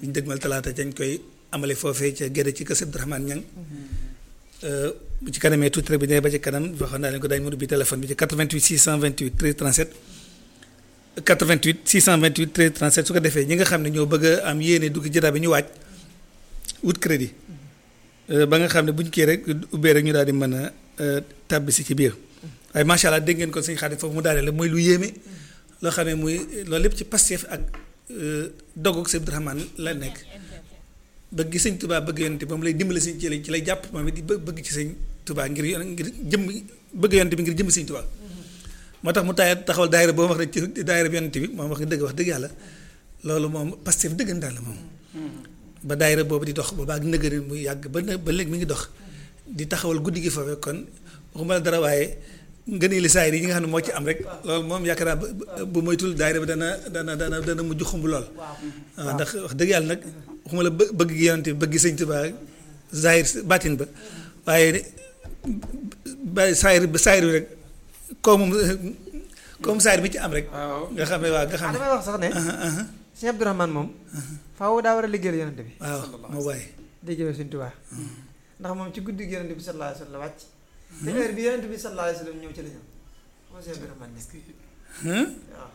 bi ñu dëgmal talaata dañ koy amale foofee ca Gédé ci kër Abdourahmane Niang bu ci kanamee tuuti rek bi nee ba ci kanam waxoon naa leen ko dañ mën ubbi téléphone bi ci 88 628 13 37 88 628 13 37 su ko defee ñi nga xam ne ñoo bëgg a am yéene dugg jotaay bi ñu waaj wut crédit ba nga xam ne buñ kii rek ubbee rek ñu daal di mën a tàbbi si ci biir waaye macha allah dégg ngeen ko sëñ Xaadim foofu mu daaneel mooy lu yéeme loo xam ne muy loolu lépp ci Pastef ak dogg sëñ Abdourahmane la nekk bëgg gi sëñ Touba bëgg yonent bi moom lay dimbali sëñ ci lay ci lay jàpp moom it di bëgg ci sëñ Touba ngir yon ngir jëm bëgg yonent bi ngir jëm sëñ Touba moo tax mu taay taxawal daayira boo wax rek ci daayira bi yonent bi moom wax dëgg wax dëgg yàlla loolu moom Pastef dëggantaan la moom ba daayira boobu di dox booba ak nëgëri muy yàgg ba ba léegi mi ngi dox di taxawal guddi gi foofee kon waxuma la dara waaye ngënee li saayir yi nga xam ne moo ci am rek loolu moom yaakaar naa bu moytul daayira bi dana dana dana dana mujj xumb lool waaw ndax wax dëgg yàlla nag waxuma la bëgg gi yonent bi bëgg gi sëñ Tuubaa zahir baatin ba waaye ba saayir ba saayir bi rek comme comme saayir bi ci am rek nga xam ne waaw nga xam ne damay wax sax ne sëñ Abdourahmane moom faaw daa war a liggéeyal yonent bi waaw moo waaye liggéeyal sëñ Tuubaa ndax moom ci guddi gi yonent bi sallallahu alayhi wa sallam wàcc te heure bi yonent bi sallallahu alayhi wa sallam ñëw ci la ñëw moo sëñ Abdourahmane nekk waaw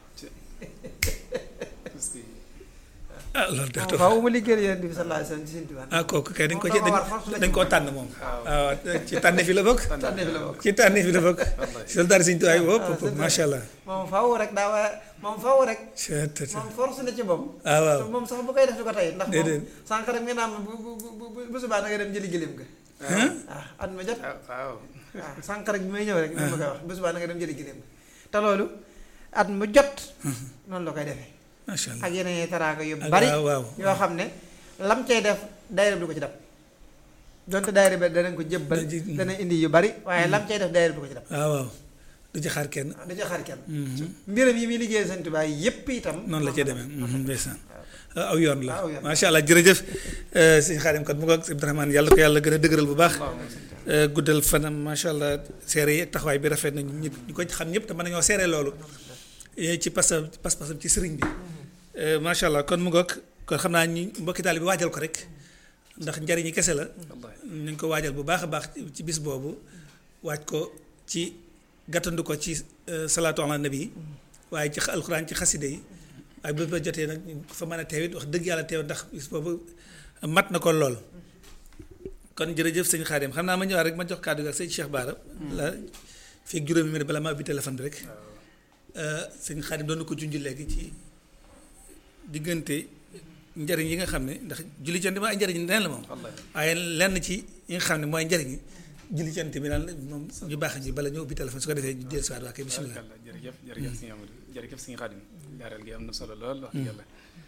ah loolu de faaw mu liggéeyal yonent bi sallallahu alayhi wa sallam ci sëñ Tuubaa ah kooku kay dañ ko ci dañ koo tànn moom waaw ci tànne fi la bokk tànne fi la bokk ci tànne fi la bokk soldaar sëñ Tuubaa yi wopp macha allah moom faaw rek daa waa moom faaw rek moom force na ci moom ah waaw moom sax bu koy def du ko tey ndax moom déedéet sànq rek nga naan bu bu bu bu subaa da nga dem jëli gëléem ga ah at ma jot waaw waaw sànq rek bi may ñëw rek ni ma koy wax bu subaa da nga dem jëli gëléem ga te loolu at mu jot noonu la koy defee macha allah ak yeneen taraaka yu ak bari waaw waaw yoo xam ne lam cay def daayira bi du ko ci dab donte daayira bi danañ ko jëbbal Da ji- dana indi yu bari waaye lam cay def daayira bi du ko ci dab waaw waaw du ci xaar kenn da ci xaar kenn mbiram yi muy liggéeyal Sëñ Tuubaa yépp itam noonu la cee demee ndeysaan aw yoon la aw yoon. macha allah jërëjëf sëñ Xaadim kat mu ngoog sëñ Abdourahmane yàlla ko yàlla gën a dëgëral bu baax guddal fanam macha allah seere yi ak taxawaay bi rafet na ñu ñu ko xam ñëpp te mën nañoo seere loolu Eh, ci pas pas-pasam ci sëriñ bi Eh, macha allah kon mu ngoog kon xam naa ñi mbokki taal bi waajal ko rek ndax njariñi kese la nañ ko waajal bu baax a baax ci bis boobu waaj ko ci gàttandu ko ci eh, salaatu ala nabi waaye ci alxuraan ci xaside yi waaye bu ba jotee nag fa mën a teewit wax dëgg yàlla teew ndax bis boobu mat na ko lool kon jërëjëf sëñ Xaadim xam naa ma ñëwaat rek ma jox kàddu gi ak sëñ Cheikh Bara la fii juróomi minute bala ma ubbi téléphone bi rek sëñ Xaadim doon na ko junj léegi ci diggante njariñ yi nga xam ne ndax julli cant bi ay njariñ neen la moom waaye lenn ci yi nga xam ne mooy njariñ yi julli cant bi naan moom ñu baax ñi bala ñu ubbi téléphone su ko defee ñu dellu si waat waa kay bisimilah Barkalla jërëjëf jërëjëf sëñ Amadou jërëjëf sëñ Xaadim leeral gi am na solo lool wax dëgg yàlla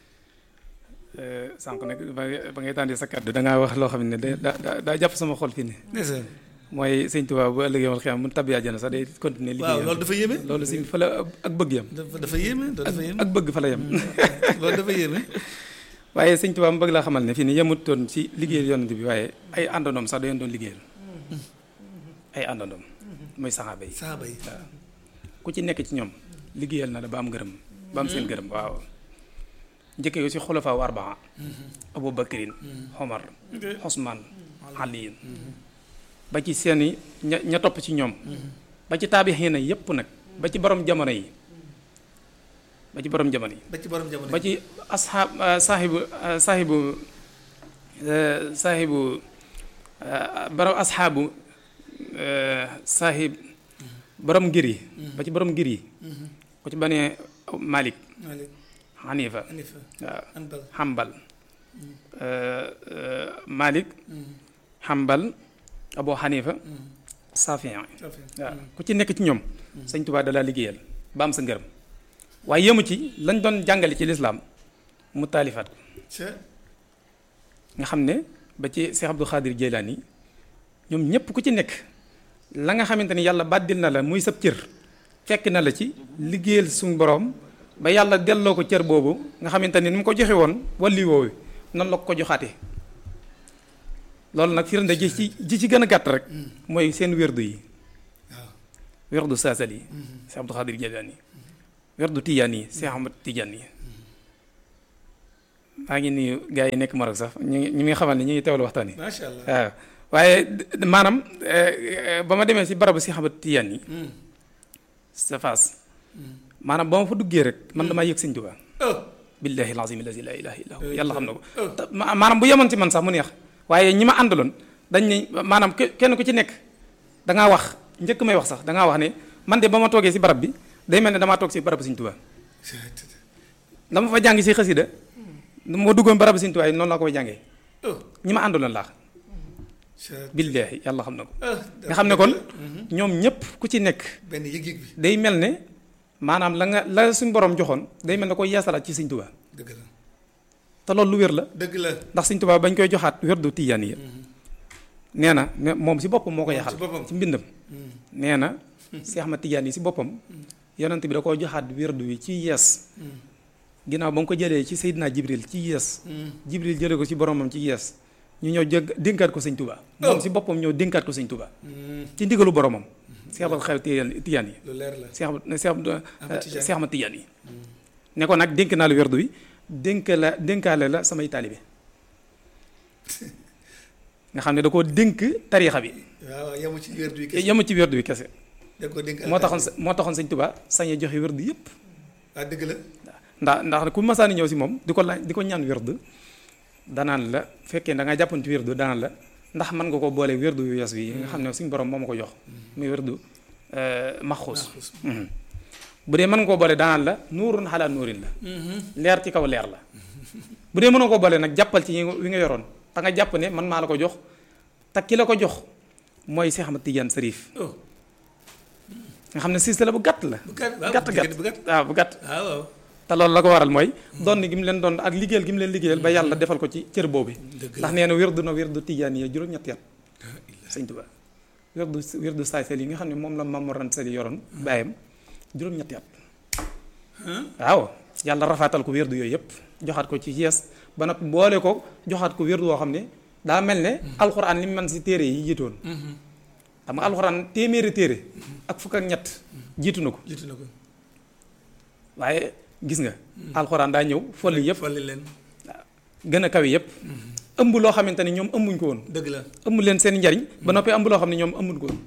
sànq nag ba ba ngay tàndee sa kàddu da ngaa wax loo xam ne da daa daa jàpp sama xol fii ne ndeysaan mooy sëñ Tuubaa bu ëllëgee wal xiyam mu tabbi àjjana sax day continuer waaw liggéeyam loolu dafa yéeme loolu si fa la ak bëgg yam dafa dafa yéeme loolu dafa yéeme ak bëgg fa la yem loolu dafa yéeme waaye sëñ Tuubaa mu bëgg laa xamal ne fii ni yemutoon ci liggéeyal yonent bi waaye ay àndandoom sax da yoon doon liggéeyal ay àndandoom mooy saxaaba yi saaba yi waaw ku ci nekk ci ñoom liggéeyal na la ba am gërëm ba am seen gërëm waaw njëkkee ko ci xulafaa wa arbaa abu bakrin omar osman aliyin ba ci seeni ña ña topp ci ñoom ba ci taabixiina yépp nag ba ci borom jamono yi ba ci borom jamono yi ba ci borom jamono ba ci asxaab saaxibu saaxibu saaxibu borom asxaabu saaxib borom ngir yi ba ci borom ngir yi ku ci banee Malik Malik Hanifa Hanifa waaw Anbal Hambal Malik Hambal Abu Hanifa Safiya waaw ku ci nekk ci ñoom sëñ Tuubaa dalaa liggéeyal ba am sa ngërëm waaye yëmu ci lañ doon jàngale ci lislaam mu taalifaat ko nga xam ne ba ci Cheikh Abdou Khadir Jeylaani ñoom ñëpp ku ci nekk la nga xamante ni yàlla bàddil na la muy sab cër fekk na la ci liggéeyal suñu borom ba yàlla delloo ko cër boobu nga xamante ni ni mu ko joxe woon walli woowu noonu la ko ko joxaatee loolu nag firnde ji ci ji ci gën a gàtt rek mooy seen wérdu yi waaw wérdu saasal yi Cheikh Abdou Khadir Jeylaani wérdu tijaan yi Cheikh Ahmad Tijaan yi maa ngi nuyu gars yi nekk Maroc sax ñu ngi ñu ngi xamal ne ñu ngi teewlu waxtaan yi macha allah waaw waaye d- maanaam eh, eh, ba ma demee si barabu si xamat tiyaan yi sa face maanaam ba ma fa duggee rek man damaa yëg sëñ Tuubaa oh billahi alazim allazi la ilaha illa hu Eh, yàlla xam na ko eh. te ma- maanaam bu yemoon ci man sax mu neex waaye ñi ma àndaloon dañ ne maanaam ke- kenn ku ci nekk da ngaa wax njëkk may wax sax da ngaa wax ne man de ba ma toogee si barab bi day mel ne damaa toog si barabu sëñ Tuubaa dama fa jàng si xasida moo duggoon barabu sëñ Tuubaa yi noonu laa koy jàngee oh ñi ma àndaloon laax c'est- billahi yàlla xam na ko ah nga xam ne kon ñoom ñëpp ku ci nekk benn yëg-yëg bi day mel ne maanaam la nga la suñ borom joxoon day mel ne ko yeesalaat ci sëñ Tuubaa dëgg la te loolu lu wér la dëgg la ndax sëñ Tuubaa bañ koy joxaat wérdu tijaan yi nee na ne moom si boppam moo ko yaxal ci boppam. ci mbindam nee na Seex Ahmad Tijaan yi si boppam yonent bi da koo joxaat wérdu wi ci yees ginnaaw ba mu ko jëlee ci Seydina Jibril ci yees Jibril jëlee ko ci boromam ci yees ñu ñëw jëg dénkaat ko sëñ Tuubaa moom si boppam ñëw dénkaat ko sëñ Tuubaa ci ndigalu boromam Seex Ahmad xew tijaan tijaan yi lu leer la Seex Ahmad Seex Ahmad Ahmad Tijaan. Seex Ahmad Tijaan yi ne ko nag dénk naa la wérdu wi dénk la dénkaale la samay taalibe nga xam ne da koo dénk tariixa bi waaw yemu ci wér du kese yemu ci wérdu bi kese da ko dénk moo taxoon sa- moo taxoon sëñ Tuubaa sañ a joxe wérdu yëpp ah dëgg la ndax ndax ku masaani ñëw si moom di ko laaj di ko ñaan wérdu danaan la fekkee da nga jàppoon ci wérdu danaan la ndax mën nga ko boole wérdu yu yes wi nga xam ne suñ borom moo ma ko jox muy wérdu maxuus Mhm. bu dee mën nga koo boole danaan la nuurun xalaa nuurin la leer ci kaw leer la bu dee mënoo ko boole nag jàppal ci yi nga wi nga yoroon te nga jàpp ne man maa la ko jox te ki la ko jox mooy Seex Ahmad Tijaan Sariif oh nga xam ne silsila bu gàtt la bu gàtt waaw gàtt gàtt bu gàtt waaw bu gàtt waaw waaw te loolu la ko waral mooy doon gi mu leen doon ak liggéeyal gi mu leen liggéeyal ba yàlla defal ko ci cër boobu dëgg ndax la nee na wérdu na wérdu tijaan yi juróom-ñetti at sëñ Tuubaa wérdu wérdu saay sel yi nga xam ne moom la Maam Mor Anta Sali yoroon bàyyam juróom-ñetti at waaw yàlla rafaatal ko wérdu yooyu yëpp joxaat ko ci yees ba noppi boole ko joxaat ko wérdu woo xam ne daa mel ne alxuraan li mu mën si téere yi jiitoon xam nga alxuraan téeméeri téere ak fukk ak ñett jiitu na ko jiitu na ko waaye gis nga alxuraan daa ñëw folli yëpp folli leen gën a kawe yëpp ëmb loo xamante ni ñoom ëmbuñ ko woon dëgg la ëmb leen seen njariñ ba noppi ëmb loo xam ne ñoom ëmbuñ ko woon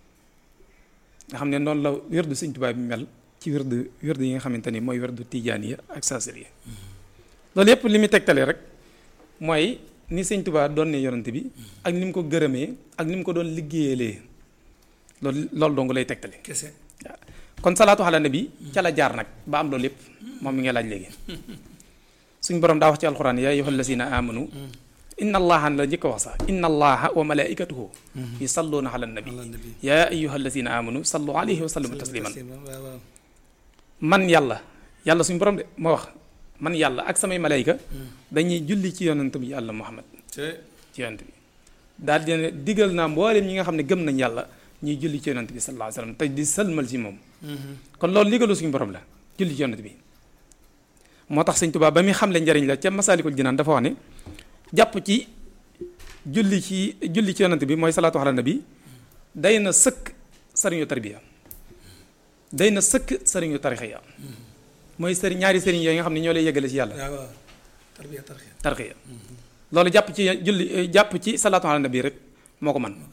nga xam ne noonu la wérdu Sëñ Tuubaa bi mel ci wérdu wérdu yi nga xamante ni mooy wérdu tijaan yi ak saasir yi loolu yëpp li muy tegtale rek mooy ni Sëñ Tuubaa doon ne yonante bi ak ni mu ko gërëmee ak ni mu ko doon liggéeyalee loolu loolu dong lay tegtale kese waaw kon salaatu ala nabi ca la jaar nag ba am loolu lépp moom mi nga laaj léegi suñ borom daa wax ci alxuraan yaa ayyuhal lazina amanu inna allaha la njëkk a wax sax inna allaha wa malaikatuhu yusalluuna ala nabi ala nabi yaa ayyuhal lazina amanu sallu alayhi wa sallimu tasliman waaw waaw man yàlla yàlla suñ borom de moo wax man yàlla ak samay malayka dañuy julli ci yonent bi yàlla muhammad te ci yonent bi daal di ne digal naa mbooleem ñi nga xam ne gëm nañ yàlla ñuy julli ci yonent bi sallallahu alayhi wa sallam te di sëlmal ci moom kon loolu ndigalu suñu borom la julli ci yonent bi moo tax sëñ Tuubaa ba muy xamle njariñ la ca Masaalikul Jinaan dafa wax ne jàpp ci julli ci julli ci yonent bi mooy salaatu ala nabi day na sëkk sëriñu tarbiya day na sëkk sëriñu tarixiya mooy sëriñ ñaari sëriñ yooyu nga xam ne ñoo lay yeggale ci yàlla waaw waaw tarbiya tarxiya tarxiya loolu jàpp ci julli jàpp ci salaatu ala nabi rek moo ko man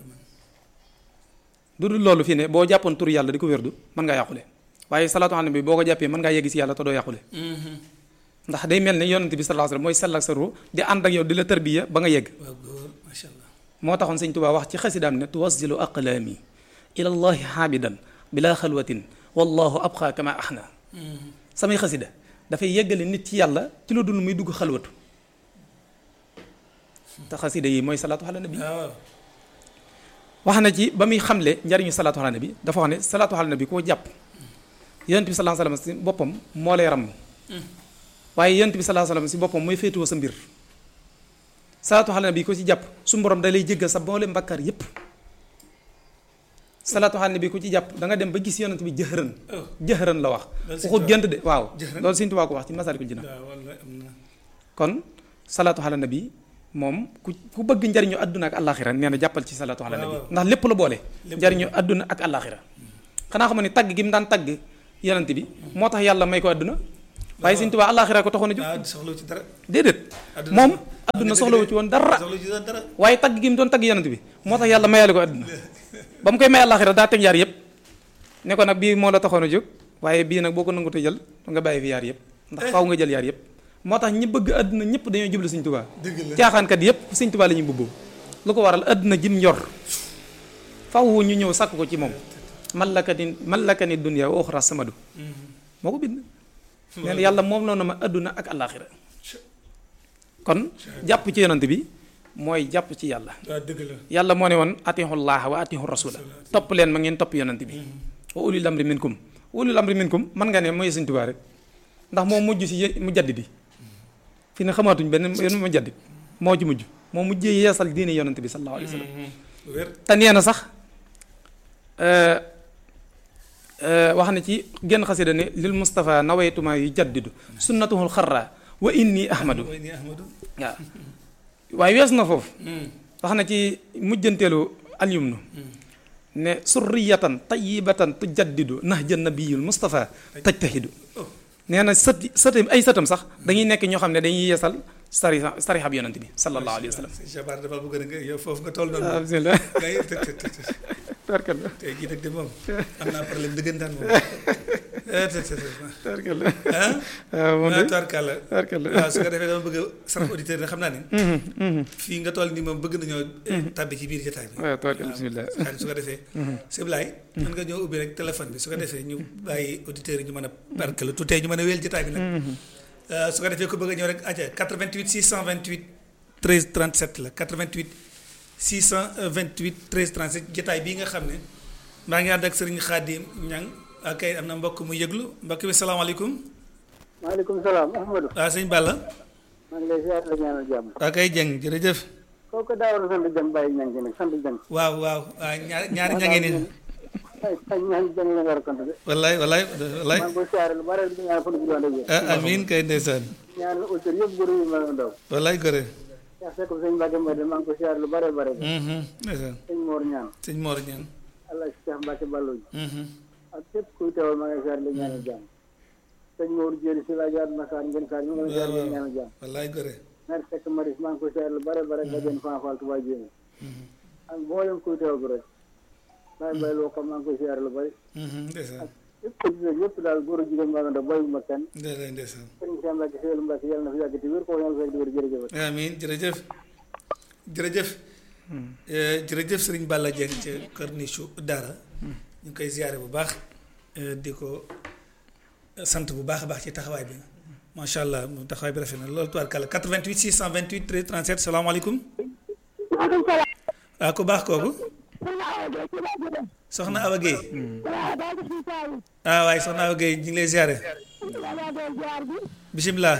du dul loolu fii ne boo jàppoon tur yàlla di ko wérdu mën ngaa yàqule waaye salaatu ala nabi boo ko jàppee mën ngaa yegg ci yàlla te doo yàqule ndax day mel ne yonent bi sallallahu alayhi wasallam mooy sell ak sa ruux di ànd ak yow di la tarbiya ba nga yegg waaw góor macha allah moo taxoon sëñ Tuubaa wax ci xasidaam ne tuwasilu aqlaami ila llahi xaabidan bila xalwatin wallahu abqa kama axna samay xasida dafay yeggale nit ci yàlla ci lu dul muy dugg xalwatu te xasida yi mooy salaatu ala nabi waaw wax na ci ba muy xamle njariñu salaatu ala nabi dafa wax ne salaatu ala nabi koo jàpp yonent bi sallallahu alayhi wasallam si boppam moo lay ram waaye yonent bi sallallahu alayhi wasallam si boppam mooy féetewoo sa mbir salaatu ala nabi ko ci jàpp su borom da lay jéggal sa boole mbakkaar yépp salaatu ala nabi ko ci jàpp da nga dem ba gis yonent bi jëxëran oh jëxëran la wax Loolu Sëñ waxut Tuubaa- gént de waaw Jëxëran? loolu Sëñ Tuubaa ko wax ci Masaalikul Jinaan waaw walla am na kon salaatu ala nabi moom ku ku bëgg njariñu àdduna ak àllaaxira nee na jàppal ci salaatu ala nabi waaw. ndax lépp la boole Lépp njariñu àdduna ak àllaaxira xanaa xam ne tagg gi mu daan tagg yonent bi moo tax yàlla may ko àdduna waaye Sëñ Tuubaa àllaaxira ko taxoon a jóg waaw soxla ci dara déedéet Àdduna moom soxla- adduna dëgg soxlawu de. ci woon dara soxla ci dara waaye tagg gi mu doon tagg yonent bi moo tax yàlla mayale ko adduna ba mu koy may àllaaxira daa teg yaar yëpp ne ko nag bii moo la taxoon a jóg waaye bii nag boo ko nangutu jël nga bàyyi fi yaar yëpp ndax faaw nga jël yaar yëpp moo tax ñi bëgg adduna ñëpp dañoo jublu Sëñ Tuubaa dëgg la caaxaankat yëpp Sëñ Tuubaa la ñuy mbubboo lu ko waral adduna jim njor faw ñu ñëw sàkk ko ci moom mallakani mallakani dunya wa uxra samadu moo ko bind nee na yàlla moom noonu ma adduna ak àllaaxira kon jàpp ci yonante bi mooy jàpp ci yàlla waaw dëgg la yàlla moo ne woon atihu llaaha wa atihu rasula topp leen ma ngeen topp yonante bi wa ulil amri minkum ulil amri minkum man nga ne mooy Sëñ Tuubaa rek ndax moo mujj si ye- mu jaddidi fi ne xamaatuñ benn yoon mu jaddid moo ci mujj moo mujjee yeesal diine yonante bi sallallahu alayhi wa sallam wér te nee na sax euh, euh, wax na ci genn xasida ne lil Mustafa nawaytuma yu jaddidu sunnatuhul xarra wa inni ahmadu mooy nii Ahmadou waaw waaye wees na foofu wax na ci mujjanteelu alyumnu ne surriyatan tayyibatan tujaddidu nahja nabiyul Mustafa tajtahidu nee na sët sëtam ay sëtam sax dañuy nekk ñoo xam ne dañuy yeesal sari sarixab yonante bi sallallahu alayhi wa sallam sëñ Jabar dafa bëgg nga yow foofu nga toll noonu ah bismillah ngay të të të të tarkalla tey jii nag de moom am naa problème dëggantaan moom eh të të të tarkalla ah waaw moom de ah tubaarkàlla tarkalla waaw su ko defee dama bëgg a sarax auditeur yi xam naa ne fii nga toll nii moom bëgg nañoo tàbbi ci biir jotaay bi waaw tarkalla bismillah waaw su ko defee sëñ Blaye mën nga ñëw ubbi rek téléphone bi su ko defee ñu bàyyi auditeurs yi ñu mën a barkelu tutee ñu mën a wéyal jotaay bi nag su ko defee ku bëgg a ñëw rek aja 88 628 13 37 la 88 628 13 37 jotaay bii nga xam ne maa ngi ànd ak sëriñ Khadim Ñang ak kay am na mbokk mu yëglu mbokk bi salaamaaleykum maaleykum salaam Ahmadou waaw sëñ Balla maa ngi lay ziar la ñaanal jàmm waa kay jëng jërëjëf kooku daawoon sant jëm bàyyi ñang gi nag sant jëm waaw waaw waaw ñaar ñaari ñange ni ay ay ñaan jëm la nga war a compte de wallaay wallaay wallaay maa ngi koy siyaare lu bare di ñaan fan bu doon dëgg ah amiin kay ndeysaan ñaan auteur yëpp góor yi ma ndaw wallaay gore yaa fekk sëñ Mbacke Mbade maa ngi koy siyaare lu bare bare Mhm, ndeysaan sëñ Mor ñaan sëñ Mor ñaan allah si Cheikh Mbacke Ballo ji Mhm, ak képp kuy teewal maa ngi siyaare la ñaanal jàmm sëñ Mor Jéeri si laa jaar Massar ngeen saar ñu ngi lay siyaare la ñaanal jàmm wallaay gore mère Seck Maris maa ngi koy siyaare lu bare bare nga jën fanfal Touba Jéemi ak mboolem kuy teewal rek bàyyi bay loo xam maa ngi koy siyaare lu bari Mhm, ndeysaan yëpp auditeur yëpp daal góor a jigéen maa ngi ndaw bàyyi ma kenn ndeysaan ndeysaan sëriñ Cheikh Mbacke Seydou Mbacke yàlla na fi yàgg te wér ko yàlla fekk di wér jërëjëf amiin jërëjëf jërëjëf Eh, jërëjëf sëriñ Balla Dieng ca Corniche Daara ñu ngi koy ziyaare bu baax eh, di ko sant bu baax a baax ci taxawaay bi macha allah moom taxawaay bi rafet na loolu tubaarkàlla 88 628 13 37 salaamaaleykum maaleykum salaam. waaw ku baax kooku soxna Awa Gueye ci laa jógee. soxna Awa Guèye waaw daa gis ñu saa yi. ah waaye soxna Awa Guèye ñu ngi lay ziyaare wala doon jaar bi. bisimilah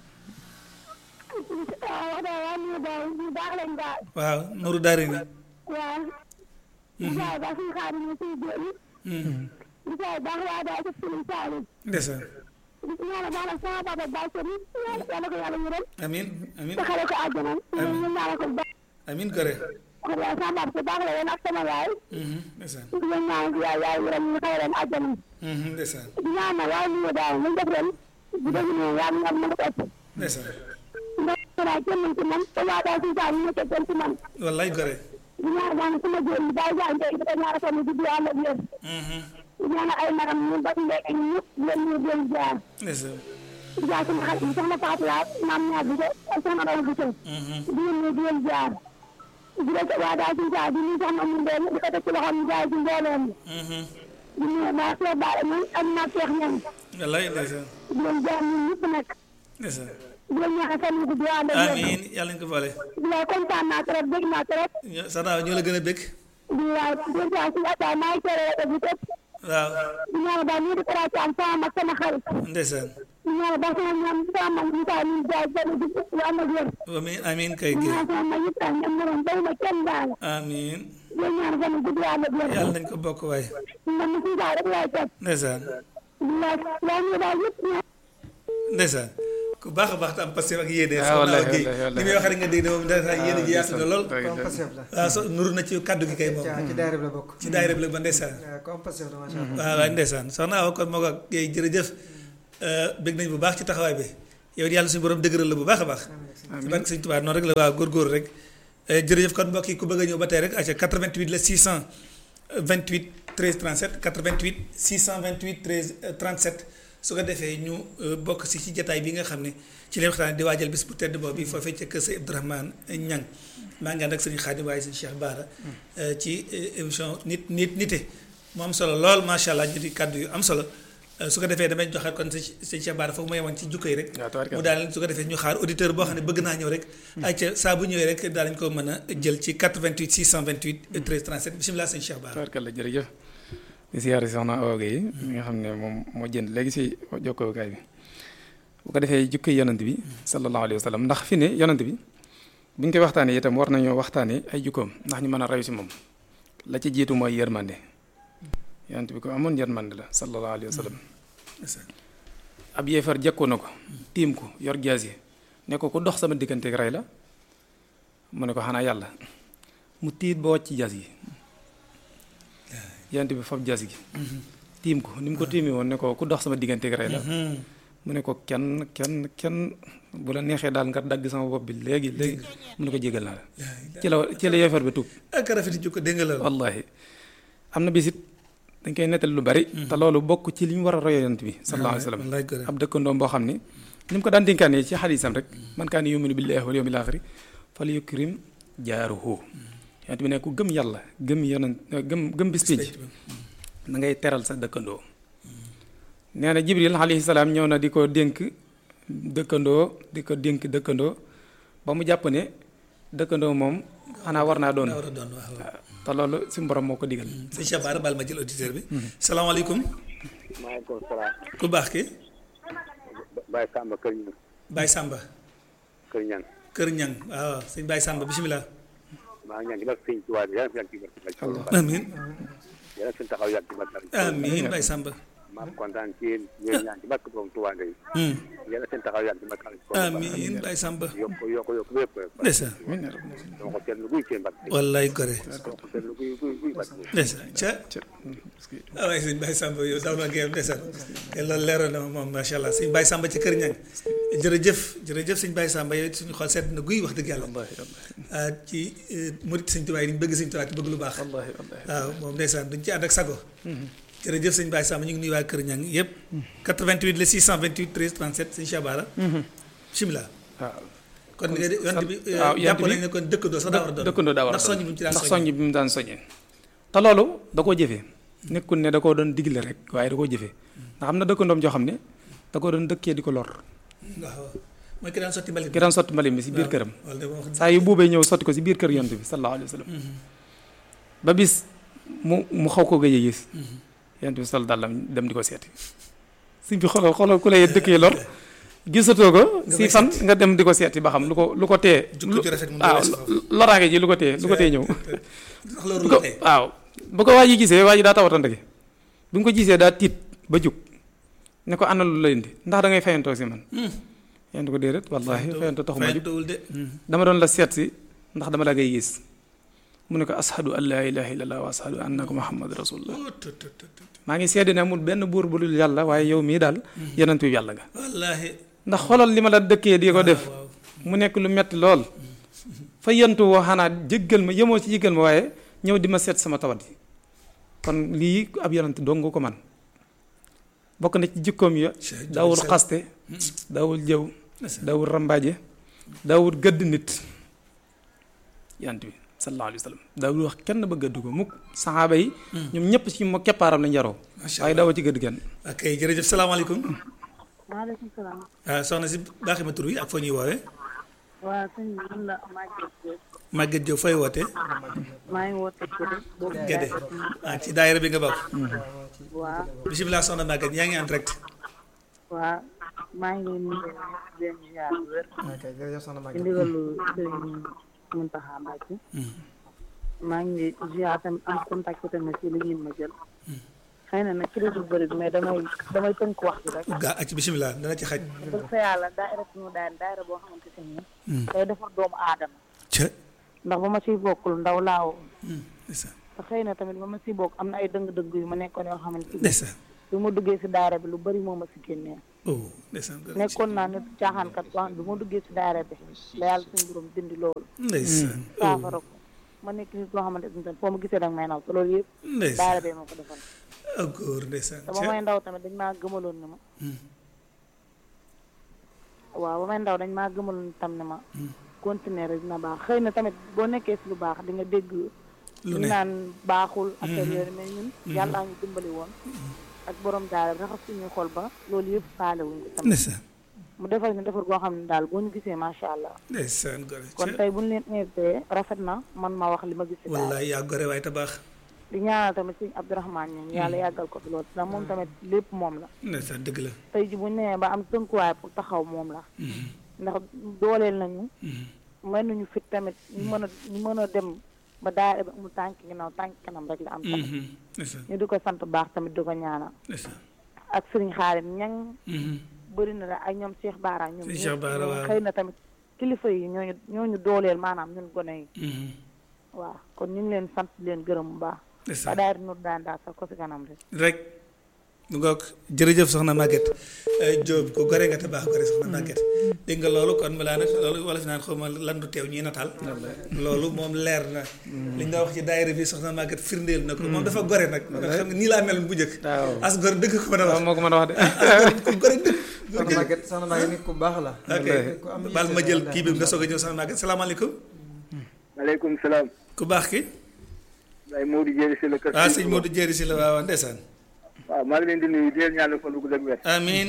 waaw wax dëgg yàlla ñu daal ñu baax lañ daal. waaw Nourou Daari ni waaw. ñu saa yi baax suñu xaar ñu siy génn. ñu saa yi baax waa daal ci suñu saa yi. ndeysaan ñu ñaanal baax na sama papa Baye Sëriñ. yàlla ko yàlla yërëm. amiin amiin taxale ko àjjana. ñu ñu ñaanal ko bu baax. amiin gore wax dëgg yàlla sama papa baax la woon ak sama yaay. Mhm, ndeysaan ñu leen ñaanal ko yaay yaay yërëm ñu xëy leen àjjana. Mhm, ndeysaan di ñaanal waaye ñu daal ñu def ren. bu dee ñu yaa ngi am mën a ëpp. ndeysaan ndax daal kenn mën ci man te waa daal suñu saa yi ñu teg ci man. wallaay gore di ñaan daal sama góor ñi daal jaay tey dafa ñaara ko ni di di ànd ak yéen Mhm, di ñaan ay magam ñu ba ñu lekk ñu ñëpp leen ñu leen jaar ndeysaan di jaar sama xarit yi soxna Fatou Laat maam ñaar bi de ak soxna Dama bi tey Mhm, di leen ñu di leen jaar di leen waa daal suñu saa di ñu soxna mu ndeel di ko teg ci loxoom ñu jaay ci mbooleem mhm, di ñu maa soo baale ñun ak naa seex ñan wallaay ndeysaan di leen jaar ñun ñëpp nag ndeysaan di leen ñaan fan yu gudd ànd ak yéen amiin yàlla ñu ko boole di la kontaan naa trop dégg naa trop ñoo sax naa ñoo la gën a bëgg di la di leen jaar suñu attaay maa ngi teere rajo bi tëpp waaw di ñaan daal ñu di ko ci am sama mag sama xarit ndeysaan ñu ñaan ba sama ñoom sama mag ñu saa ñu jaay benn bi lu am ak wér amiin amiin kay ñu gi ñaan sama mag yëpp daal ñoom ñoom bayu ma kenn daal amiin ñu ñaan fan gudd am ak wér yàlla nañ ko bokk waaye man mu suñu rek laay topp ndeysaan la la ñu daal yëpp ñu ndeysaan ku baax a baax te am passé ak yéene Ah, soxna wallahi, Awa Guèye wallahi, li muy wax rek nga dégg ne moom ndeysaan yéene ji yaatu na lool ku am pasif la waaw so nuru na ci kaddu gi kay moom ci daayira bi la bokk ci daayira bi la ba ndeysaan waaw ku am pasif la macha allah waaw waaye ndeysaan soxna Awa kon moo ko Guèye jërëjëf bëgg nañ bu baax ci taxawaay bi yow yàlla suñu borom dëgëral la bu baax a baax ci barke sëñ Tuubaa noonu rek la waaw góorgóorlu rek jërëjëf kon mbokk yi ku bëgg a ñëw ba tey rek aca 88 la 628 13 37 88 628 13 37 su ko defee ñu bokk si ci jataay bi nga xam ne ci leen waxtaan di waajal bis bu tedd boobu bi foofee ca kër sa Abdourahmane Ñang maa ngi ànd ak sëñ Xaadim waaye sëñ Cheikh Bara ci émission nit nit nite mu am solo lool macha allah ñu di kàddu yu am solo su ko defee damay joxe kon sëñ Cheikh Bara foofu ma yemoon ci jukko yi rek mu daal su ko defee ñu xaar auditeur boo xam ne bëgg naa ñëw rek ayca saa bu ñëwee rek daal dañ ko mën a jël ci 88 628 13 37 bisimilah sëñ Cheikh Bara tabarkalla jërëjëf di siyaare soxna Awa Gueye mi nga xam ne moom moo jënd léegi si jokkookaay bi bu ko defee jukko yonant bi sallallahu alayhi wa sallam ndax fi ne yonant bi bu ñu koy waxtaanee itam war nañoo waxtaanee ay jukkoom ndax ñu mën a rayu si moom la ci jiitu mooy yërmande yonent bi ko amoon yërmande la sallallahu alayhi wa sallam ab yeefar jekku na ko tiim ko yor jaas yi ne ko ku dox sama diggante rey la mu ne ko xanaa yàlla mu tiit ba wàcc jaas yi yonent bi fab jaas gi tiim ko ni mu ko tiimi woon ne ko ku dox sama diggante rey la mu ne ko kenn kenn kenn bu la neexee daal nga dagg sama bopp bi léegi léegi mu ne ko jégal naa la ci la ci la yeefar bi tuub ak rafeti jukko dégg nga la wallahi am na bisit dañ koy nettali lu bari te loolu bokk ci li ñu war a royo yonent bi sallallahu alayhi wa sallam ab dëkkandoom boo xam ni ni mu ko daan dénkaane ci xadiisam rek man kaana yuminu billahi wal yawmil aaxiri fal yukrim jaaruhu yonent bi ne ku gëm yàlla gëm yonent gëm gëm bis pénc da ngay teral sa dëkkandoo nee na jibril alayhi salaam ñëw na di ko dénk dëkkandoo di ko dénk dëkkandoo ba mu jàpp ne dëkkandoo moom xanaa war naa doon te loolu suñu borom moo ko digal. sëñ Cheikh Bara baal ma jël auditeur bi. salaamaaleykum. maaleykum salaam. ku baax ki. Baye Samba Kër Ñang. Baye Samba. Kër Ñang. Kër Ñang waaw sëñ Baye Samba bisimilah. maa ngi ñaan ci barke sëñ Tuubaa yàlla fi yàgg ci barke. amiin. yàlla fi taxaw yàgg ci barke. amiin Baye Samba. maa kontaan ci yéen yéen ñaan ci barke borom Tuubaa ngay. yàlla seen taxaw yàgg ci barke. amiin Baye Samba. yokk yokk yokk lépp. ndeysaan. dama ko seetlu guy seen barke. wallaay gore. dama ko seetlu guy guy guy barke. ndeysaan ca. ah waaye sëñ Baye Samba yow daw na géem ndeysaan. te loolu leeroon na moom macha allah sëñ Baye Samba ci kër ñang jërëjëf jërëjëf sëñ Baye Samba yow suñu xol sedd na guy wax dëgg yàlla. ci murit sëñ Tuubaa yi ñu bëgg sëñ Tuubaa ci bëgg lu baax. waaw moom ndeysaan duñ ci ànd ak sago. jërëjëf sëñ Baye Samba ñu ngi nuyu waa Kër Ñang yëpp. 88 le 628 13 37 sëñ Cheikh Bara. bisimilah. waaw. kon nga de yonent bi waaw jàpp nañ ne kon dëkkandoo sax daa war a doon dëkkandoo daa war a ndax soññ bi mu ci daan ndax soññ bi mu daan soññee. te loolu da koo jëfee nekkul ne da koo doon digle rek waaye da koo jëfee ndax am na dëkkandoom joo xam ne da koo doon dëkkee di ko lor. waaw mooy ki daan sotti mbalit ki daan sotti mbalit mi si biir këram. wala de wax saa yu buubee ñëw sotti ko si biir kër yonent bi sallallahu alayhi wa sallam. ba bis mu mu xaw ko gëj a gis. yonent bi sol dàllam dem di ko seeti. suñ bi xoolal xoolal ku lay dëkkee lor. gisatoo ko si fan nga dem di ko seeti ba xam lu ko lu ko tee. jukko ju rafet mu waaw loraange ji lu ko tee lu ko tee ñëw. ndax loolu bu ko la tey waaw bu ko waa ji gisee waa ji daa tawatante gi bi mu ko gisee daa tiit ba jug ne ko ana lu la indi ndax da ngay fayantoo si man. yéen ko déedéet wallaahi fayantoo taxuma jug fayantowul de dama doon la seet si ndax dama la ngay gis mu ne ko ashadu an laa ilaaha illallah wa ashadu annaka muhammad rasulullah Oh, tut, tut, tut, tut. maa ngi seede ne amul benn buur bu dul yàlla waaye yow mii daal yonent bi yàlla nga wallaahi ndax xoolal li ma la dëkkee di ko def waaw mu nekk lu metti lool fa yentu woo xanaa jéggal ma yemoo ci jéggal ma waaye ñëw di ma seet sama tawat yi kon lii ab yonent dong nga ko man bokk na ci jikkoom ya daawul xaste daawul jëw daawul rambaaje daawul gëdd nit yonent bi sallallahu alayhi wa sallam daawul wax kenn ba gëdd ko mukk saxaaba yi ñoom ñëpp ci mo keppaaram lañ yaroo Macha waaye daawoo ci gëdd kenn ok jërëjëf salaamaaleykum maaleykum salaam. ah soxna si baaxi ma tur wi ak foo ñuy woowee waa sëñ bi man la Maguette Diop. Maguette Diop fooy wootee maa ngi woote Gédé. boobu Gédé ah ci daayira bi nga bokk waa bisimilah soxna Maguette yaa ngi en direct waa maa ngi leen di leen ziar bu wér. ok jërëjëf soxna ci Maguette ndigalu Sëriñ Muntaxa Mbàkke. maa ngi ziar tamit am contact tamit ci li ngeen ma jël. xëy na nag ci lu dul bëri mais damay damay tënk wax bi rek. gaa ak bisimilah dana ci xaj dëgg fa yàlla daayira suñu daayira daayira boo xamante ne nii. day defar doomu aadama. ca ndax ba ma ciy bokkul ndaw laaw ndeysaan te xëy na tamit ba ma ciy bokk am na ay dëng-dëng yu ma nekkoon yoo xamante ni ndeysaan bi ma duggee si daara bi lu bari moo ma si génnee oh ndeysaan nekkoon naa nit caaxaankat boo xam ne bu ma duggee si daara bi la yàlla suñu borom dindi loolu ndeysaan oh saafara ko ma nekk nit koo xamante ne foo ma gisee danga may naw te loolu yëpp daara ndeysaan bee ma ko defal ak góor ndeysaan te ba may ndaw tamit dañ maa gëmaloon ne ma waaw ba may ndaw dañ maa gëmaloon tam ne ma continuer rek dina baax xëy na tamit boo nekkee si lu baax di nga dégg lu ñu ne naan baaxul affaire yooyu mais ñun yàlla ñu dimbali woon ak borom daara bi raxas suñuy xol ba loolu yëpp faale wuñ ko tamit ndeysaan mu defal ñu defar goo xam ne daal boo ñu gisee macha allah ndeysaan gore kon tey bu ñu leen invité rafet na man ma wax li ma gis si daal wallaay yaa gore waaye te baax di ñaanal tamit sëñ Abdourahmane ñoom yàlla yàggal ko fi loolu ndax moom tamit lépp moom la ndeysaan dëgg la tey ji bu ñu nee ba am tënkuwaay pour taxaw moom la ndax dooleel nañu may nañu fit tamit ñu mën a ñu mën a dem ba daara ba mu tànk ginnaaw tànk kanam rek la am tamit ndeysaan ñu di ko sant baax tamit di ko ñaanal ndeysaan ak sëriñ xaalim ñang bëri na la ak ñoom Cheikh Baara ñoom Sëriñ Cheikh Baara, ñoom waaw. xëy na tamit kilifa yi ñooñu ñooñu dooleel maanaam ñun gone yi waaw kon ñu ngi leen sant di leen gërëm bu baax ba ndeysaan daari nur daan daal sax ko si kanam rek rek mu ngoog jërëjëf soxna Maguette Diop ko gore nga te baax gore soxna Maguette dégg nga loolu kon balaa nag loolu wala fi naan xaw ma lan du teew ñuy nataal loolu moom leer na li nga wax ci daayira bi soxna Maguette firndeel na ko moom dafa gore nag nga xam nga nii laa meloon bu njëkk waaw as gore dëgg ko mën a waaw wax moo ko mën a wax de as gore ku gore dëgg soxna Maguette soxna Maguette nit ku baax la ok nit ku am baal ma yitte jël la kii bi nga soog a ñëw soxna Maguette salaamaaleykum maaleykum salaam. ku baax ki waaye Modou Dieng si la kër. waaw sëñ Modou Jéeri si la waaw ndeysaan waaw maa ngi leen di nuyu di leen ñaanal fan wu gudd ak wér. amiin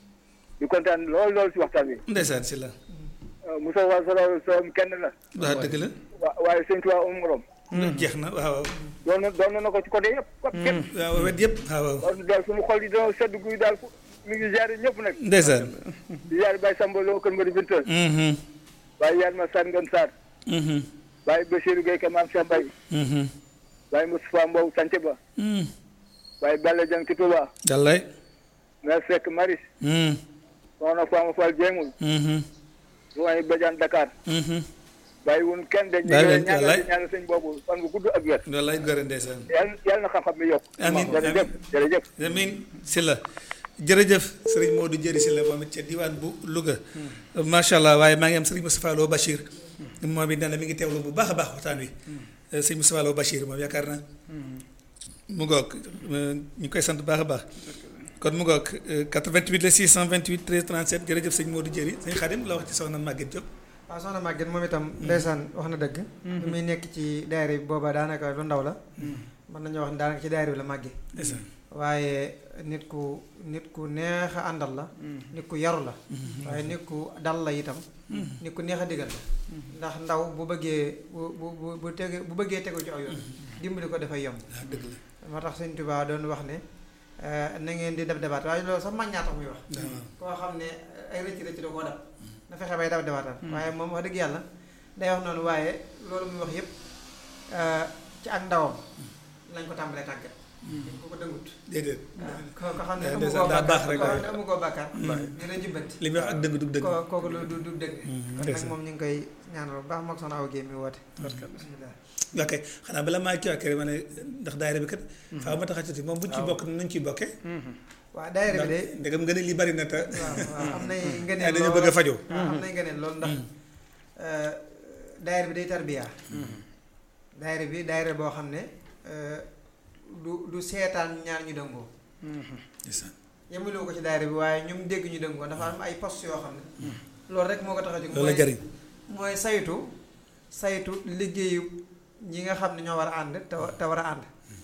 di kontaan lool lool si waxtaan bi. ndeysaan si la Moussa Wa Sala Sow kenn la. waaw dëgg la wa waaye sëñ Tuubaa am morom. jeex na waaw doon na doon na ko ci côté yëpp. côté yëpp. waaw wet yëpp waaw waaw kon daal suñu xol yi dina sedd guy daal fu mi ngi ziare ñëpp nag. ndeysaan di ziare Baye Samba Lo kër Mbadi Binta. mhm Baye Yann Ma Sane Ngom Sarr. mhm Baye Bachirou Gueye Ka Maam Cheikh Mbaye. mhm Baye Moustapha Mbow Sante Ba. mhm Baye Balla Dieng ci Touba. Yàllaay Mère Seck Maris. mhm Soxna Fama Fall Diengul. mhm Ruwaay Badiane Dakar. mhm bàyyi wun kenn de ñu Bàyyi ngi leen ñaanal wallaay. ñaanal sëñ boobu fan bu gudd ak wér. Yàllaay gore ndeysaan yàlla yàlla na xam-xam bi yokk. Amiin, jërëjëf jërëjëf. amiin si la jërëjëf sëriñ Modou Jëri si la moom it ca diwaan bu Louga macha allah waaye maa ngi am sëriñ Moustapha Lo Bachir moom it nee na mi ngi teewlu bu baax a baax waxtaan wi sëriñ Moustapha Lo Bachir moom yaakaar na mu ngoog ñu ngi koy sant bu baax a baax kon mu ngoog 88 la 628 13 37 jërëjëf sëñ Modou Jëri sëñ Xadim la wax ci soxna Maguette Diop waaw soxna Maguette moom itam ndeysaan wax na dëgg bi muy nekk ci daayira bi booba daanaka lu ndaw la mën nañoo wax ne daanaka ci daayira bi la màggee ndeysaan waaye nit ku nit ku neex a àndal la nit ku yaru la waaye nit ku dal la itam nit ku neex a digal la ndax ndaw bu bëggee bu bu bu bu tege bu bëggee tegu ci aw yoon dimbali ko dafay yomb waaw dëgg la moo tax Sëñ Tuubaa doon wax ne eh, na ngeen di def debaat waaye loolu sax mag ñaa tax muy wax koo xam ne ay rëcc rëcc da koo dab na fexe bay dab debaatal waaye moom wax dëgg yàlla day wax noonu waaye loolu muy wax yépp eh, ci ak ndawam lañ ko tàmbalee tàggat dañ ko ko dëngut déedéet waaw ko ko xam ne Eh, amu ndeysaan koo daa baax bàkkaar rek ko xam waaye. ne amu koo bàkkaar ñu la jubbanti li muy wax ak dëgg du dëgg ko kooku lu du du dëgg kon nag ndeysaan. moom ñu ngi koy ñaanal bu baax mook soxna aw géey mi woote bismillah ok xanaa bala maa kii ak ma ne ndax daayira bi kat faaw ma tax a tuuti moom buñ ci bokk nañ ciy bokkee waaw daayira bi de ndegam nga ne li bari na te waaw waaw am nay ay ngëneel dañu lool. bëgg a fajoo waaw am nay ngëneel loolu ndax euh, daayira bi day tarbiya daayira bi daayira boo xam ne euh, du du seetaan ñaar ñu dëngoo ndeysaan yemuloo ko ci daayira bi waaye ñoom dégg ñu dëngoo dafa am ay poste yoo xam ne loolu rek moo ko tax a jóg loolu la mooy- jariñ mooy saytu saytu liggéeyu ñi nga xam ne ñoo war a ànd te wa- te war a ànd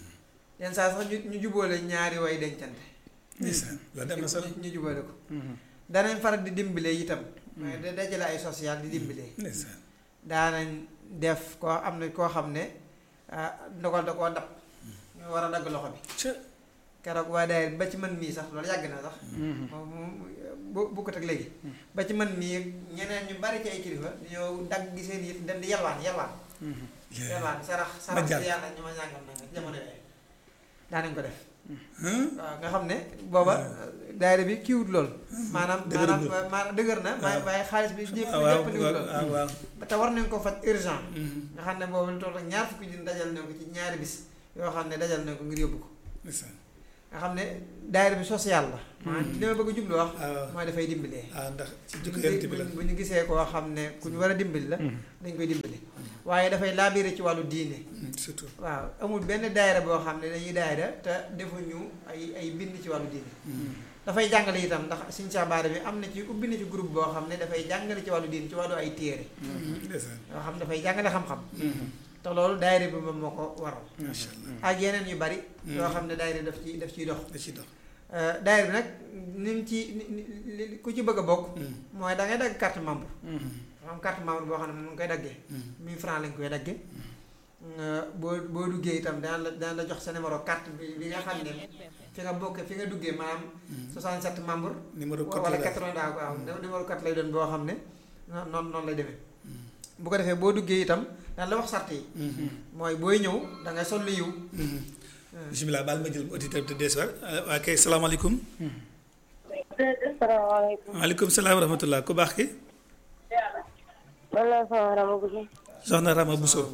yenn saa sax ñu ñu jubóole ñaari way dencante ndeysaan loolu dem na solo ñu ñu jubóole ko danañ faral di dimbale itam mooy da dajale ay social di dimbale ndeysaan daanañ def koo am na koo xam ne ah, ndogal da koo dab ñu war a dagg loxo bi ca keroog waa daayira ba ci man mii sax loolu yàgg na sax moom moom bu bu ko teg léegi ba ci man mii ñeneen ñu bari ci ay kilifa ñoo dagg gi seen yit dem di yalwaan yalwaan yalwaan sarax sarax jàll. si yàlla ñu ma ñàngam nanga ci jamono yooyu daanañ ko def Hum? waaw nga xam ne booba daayira bi kiiwut lool maanaam maanaam Dëgëragul. maanaam dëgër na waaye waaw. waaye xaalis bi ñëpp ah waaw ñëpp niwut lool ah waaw te war nañ ko faj urgent Mhm. nga xam ne boobu lu toll ak ñaar fukki junni dajal nañ ko ci ñaari bis yoo xam ne dajal nañ ko ngir yóbbu ko ndeysaan nga xam ne daayira bi social la maanaam li ma bëgg a jublu wax waaw. mooy dafay dimbalee ah ndax ci bu jikko ñu yonent bi la bu ñu gisee koo xam ne ku ñu war a dimbali la dañ koy dimbali waaye dafay laabiire ci wàllu diine Mm, surtout waaw amul benn daayira boo xam ne dañuy daayira te defuñu ay ay bind ci wàllu diine dafay jàngale itam ndax Sëñ Cheikh Bara bi am na ci ubbi na ci groupe boo xam ne dafay jàngale ci wàllu diine ci wàllu ay téere ndeysaan yoo xam ne dafay jàngale xam-xam te loolu daayira bi moom moo ko waral macha allah ak yeneen yu bari yoo xam ne daayira daf ci daf ciy dox da ciy dox Euh, daayira bi nag ni mu ci ni ni- li- ku ci bëgg a bokk mooy da ngay dagg carte membre dafa am carte membre boo xam ne moom nga koy daggee mille francs lañ koy daggee nga boo boo duggee itam daan la daan la jox sa numéro carte bi bi nga xam ne fi nga bokk fi nga duggee maanaam 67 membre numéro code wala la 80 daa waaw numéro carte lay doon boo xam ne noonu noonu noonu lay demee bu ko defee boo duggee itam daan la wax sart yi mooy booy ñëw da ngay sol lu yiw bisimilah baal ma jël auditeur te dees war waa kay salaamaaleykum salaamaaleykum waaleykum salaam wa rahmatullah ku baax ki man la sama rama bu soxna Rama Bousso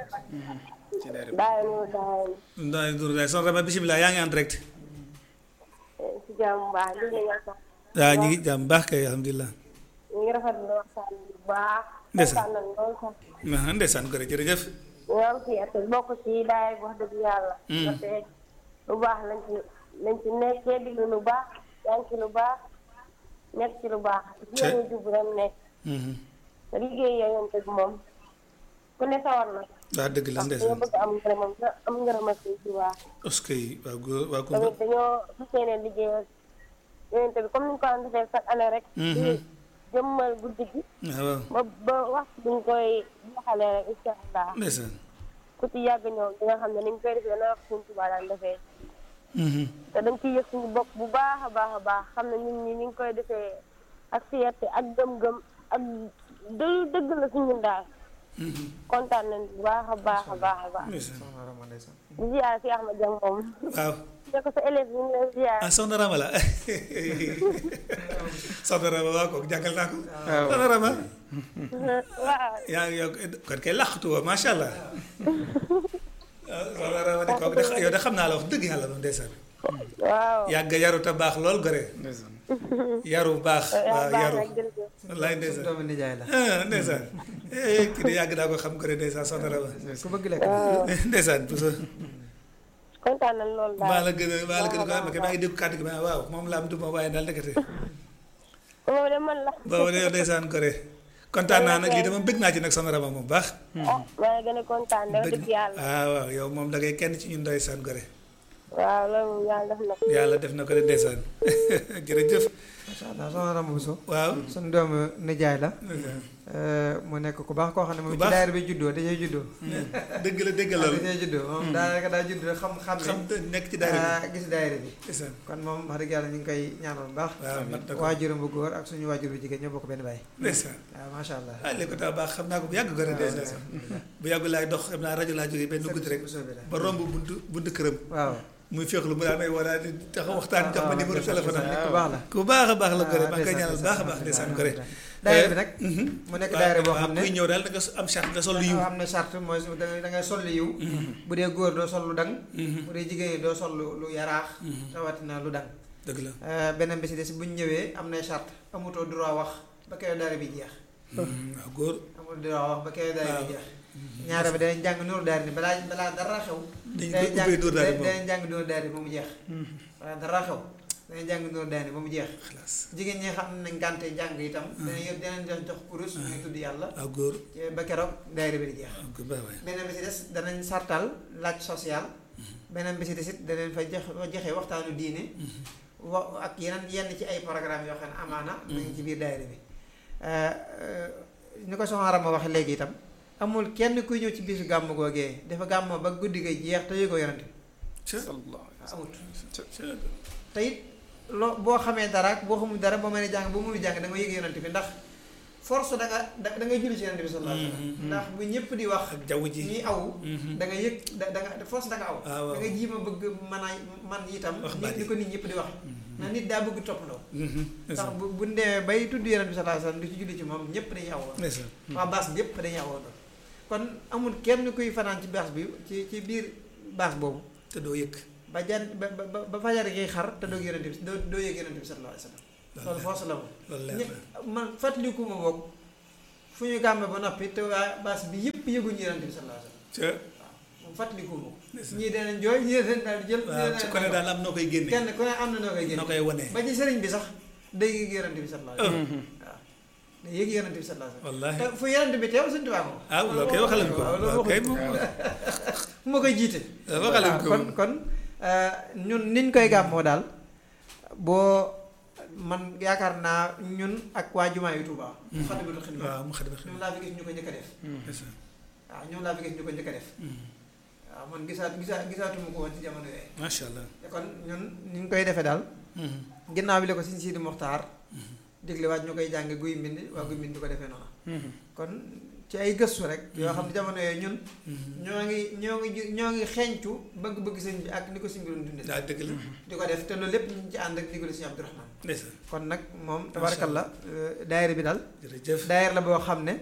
bàyyi mu daay ndaay dur daay soxna Rama bisimilah yaa ngi en direct si jàmm bu baax li nga sax waaw ñu ngi jàmm baax kay alhamdulilah ñu ngi rafetlu waxtaan bu baax Ndeysaan. kontaan nañ lool sax ah ndeysaan ko jërëjëf ñu am fierté bokk ci daay wax dëgg yàlla ndaxte lu baax lañ ci lañ ci nekkee diglu lu baax yaa ngi ci lu baax nekk ci lu baax ci Cey. yoonu jub rem nekk te liggéey yooyu tëg moom ku ne sawar na waaw dëgg la ndax dañoo ndeysaan bëgg am ngërëmam te am ngërëmal sëñ ci baax est-ce que waa góor waa ko tamit dañoo fas yéene liggéeyal yonente bi comme ni ñu ko daan defee chaque année rek di jëmmal guddi gi waaw waaw ba ba waxtu bi ñu koy jeexalee rek incha allah ndeysaan ku ci yàgg ñëw di nga xam ne ni ñu koy defee dana wax suñu Tuubaa daan defee te dañ ciy yëg suñu bopp bu baax a baax a baax xam ne ñun ñi ni ñu koy defee ak fierté ak gëm-gëm ak dë dëgg la suñu daal kontaan nañ bu baax a baax a baax a baax ndeysaan soxna Rama ndeysaan di ziar si Ahmad Dieng moom waaw ne ko sa élève ñu ngi lay ziar ah soxna Rama la soxna Rama waaw kooku jàngal naa ko waaw. soxna Rama waaw yaa ngi yow kon kay làqatu woo macha allah waaw soxna Rama de kooku de yow de xam naa la wax dëgg yàlla moom ndeysaan waaw yàgg yaru te baax lool gore ndeysaan yaru baax waaw baax yaru nag jërëjëf wallaay suñu ndeysaan doomu nijaay la ah ndeysaan eh kii de yàgg naa ko xam gore ndeysaan soxna Rama ku bëgg lekk ndeysaan bu so kontaan nañ loolu maa daal la gën a maa la gën a ko am maa ngi dégg kàddu gi ma waaw moom laa am du ma waaye daal ndekete moom de man la boobu de yow ndeysaan gore kontaan naa nag lii dama bëgg naa ci nag soxna Rama moom baax ah maa ngi gën a kontaan de wax dëgg yàlla ah waaw yow moom da ngay kenn ci ñun ndeysaan gore waaw loolu moom yàlla def na ko yàlla def na ko de ndeysaan jërëjëf macha allah soxna Rama Bousso waaw suñu doomu nijaay la mu nekk ku baax koo xam ne moom Ku ci baax. daayira bi juddoo dajee juddoo dëgg la dëgg la dajee juddoo moom daanaka daa judd rek xam xam xam ne nekk ci daara ah, gis daayira bi bi ndeysaan kon moom wax dëgg yàlla ñu ngi koy ñaanal bu baax waaw mat na ko waajuram bu góor ak suñu waajur bu jigéen ñoo bokk benn baay ndeysaan waaw macha allah ah léegi ko tax baax xam naa ko bu yàgg gore ndeysaan bu yàgg laay dox xam naa rajo laa jógee benn guddi rek bu soobee la ba romb buntu buntu këram waaw muy féexlu mu daan may war a taxaw waxtaan jox ma numéro téléphone am ku baax la ku baax a baax la gore Ah, maa ngi koy ñaanal baax a baax ndeysaan gore daayira bi nag mu nekk daayira boo xam ne kuy ñëw daal da nga am charte nga sol lu yiw am na charte mooy su- da ngay da ngay sol lu yiw bu dee góor doo sol lu dang bu dee jigéen ñi doo sol lu lu yaraax rawatina lu dang dëgg la Euh, beneen bi si des bu ñu ñëwee am na charte amutoo droit wax ba keroog daara bi jeex waaw góor amul droit wax ba keroog daara bi waaw. jeex ñaara bi danañ jàng nuuru daara ni balaa balaa dara xew dañ danañ ko jàng ubbee Nuuru Daara moom. danañ jàng nuuru daara ba mu jeex balaa dara xew danañ jàng nuuru daara ba mu jeex xalaas jigéen ñi xam nañ gànte jàng itam danañ yëpp danañ jox jox kurus ñuy tudd yàlla waaw góor ci- ba keroog daara bi di jeex waaw góor baax waay beneen bi si des danañ sartal laaj social beneen bi si des it danañ fa jox joxe waxtaanu diine wa ak yeneen yenn ci ay programme yoo xam ne amaana nañ ci biir daayira bi ni ko soxna Rama waxe léegi itam amul kenn kuy ñëw ci bisu gàmm googee dafa gàmm ba guddi ga jeex te yëgoo yonante bi sallallahu alayhi wa sallam. amut te it loo boo xamee dara ak boo xamul dara boo mënee jàng boo mënul jàng da nga yëg yonante bi ndax force da nga da da ngay julli ci yonante bi sallallahu alayhi wa sallam ndax bu ñëpp di wax ak jaww ji ñuy aw da nga yëg da da nga force da nga aw Ah, waaw. da nga jiima bëgg mën a man itam Wax nit baat ni yi. ko nit ñëpp di wax na nit daa bëgg toppandoo ndax ndeysaan bu bu ndee bay tudd yonent bi sallallahu alayhi wasallam di ci julli ci moom ñëpp dañuy awoo ndeysaan waa baas bi yëpp dañuy awoo doon kon amul kenn kuy fanaan ci baas bi ci ci biir baas boobu te doo yëg ba jan ba ba ba fajar gi xar te doo yonent bi doo doo yëg yonent bi sallallahu alayhi wa sallam loolu force la moom loolu leer ñëpp man fàttaliku ma boog fu ñu gàmme ba noppi te waa baas bi yëpp yëguñu yonent bi sallallahu alayhi wa sallam ca moom fàttaliku ma ko Ndeysaan. ñii danañ jooy ñii danañ daal di jël ñii waaw danañ su ko ne daal am noo koy génne kenn ku ne am na noo koy génne noo koy wane ba ci sëriñ bi sax day yëg yonent bi sallallahu alayhi wa sallam waaw day yëg yonent bi sallallahu alayhi wa wallaahi sallam te fu yonent bi teew suñu tubaab moom ah loolu kay waxal ko waaw loolu waaw kay waxuñu moom ko moo koy jiite waxal waaw ko kon kon euh, ñun niñ koy gàmmoo daal boo man yaakaar naa ñun ak waa jumaa yu Tuubaa Moukhaddamatoul Khidma waaw mu xadima ñoom laa fi gis ñu ko njëkk a def xidma waaw ñoom laa fi gis ñu ko njëkk a def waaw man gisaat gisaat gisaatuma ko woon ci jamono yooyu macha allah te kon ñun ni ñu koy defee daal ginnaaw bi la ko Sëñ Sidi Moxtaar digle waat ñu koy jàng guy mbind waa guy mbind di ko defee noonu kon ci ay gëstu rek yoo xam ne jamono yooyu ñun ñoo ngi ñoo ngi ju- ñoo ngi xeeñcu bëgg-bëgg sëñ bi ak ni ko sëñ bi doon dundee daa dëgg la di ko def te loolu lépp ñu ngi ci ànd ak ndigalu sëñ Abdourahmane ndeysaan kon nag moom tabarakallah daayira bi daal jërëjëf daayira la boo xam ne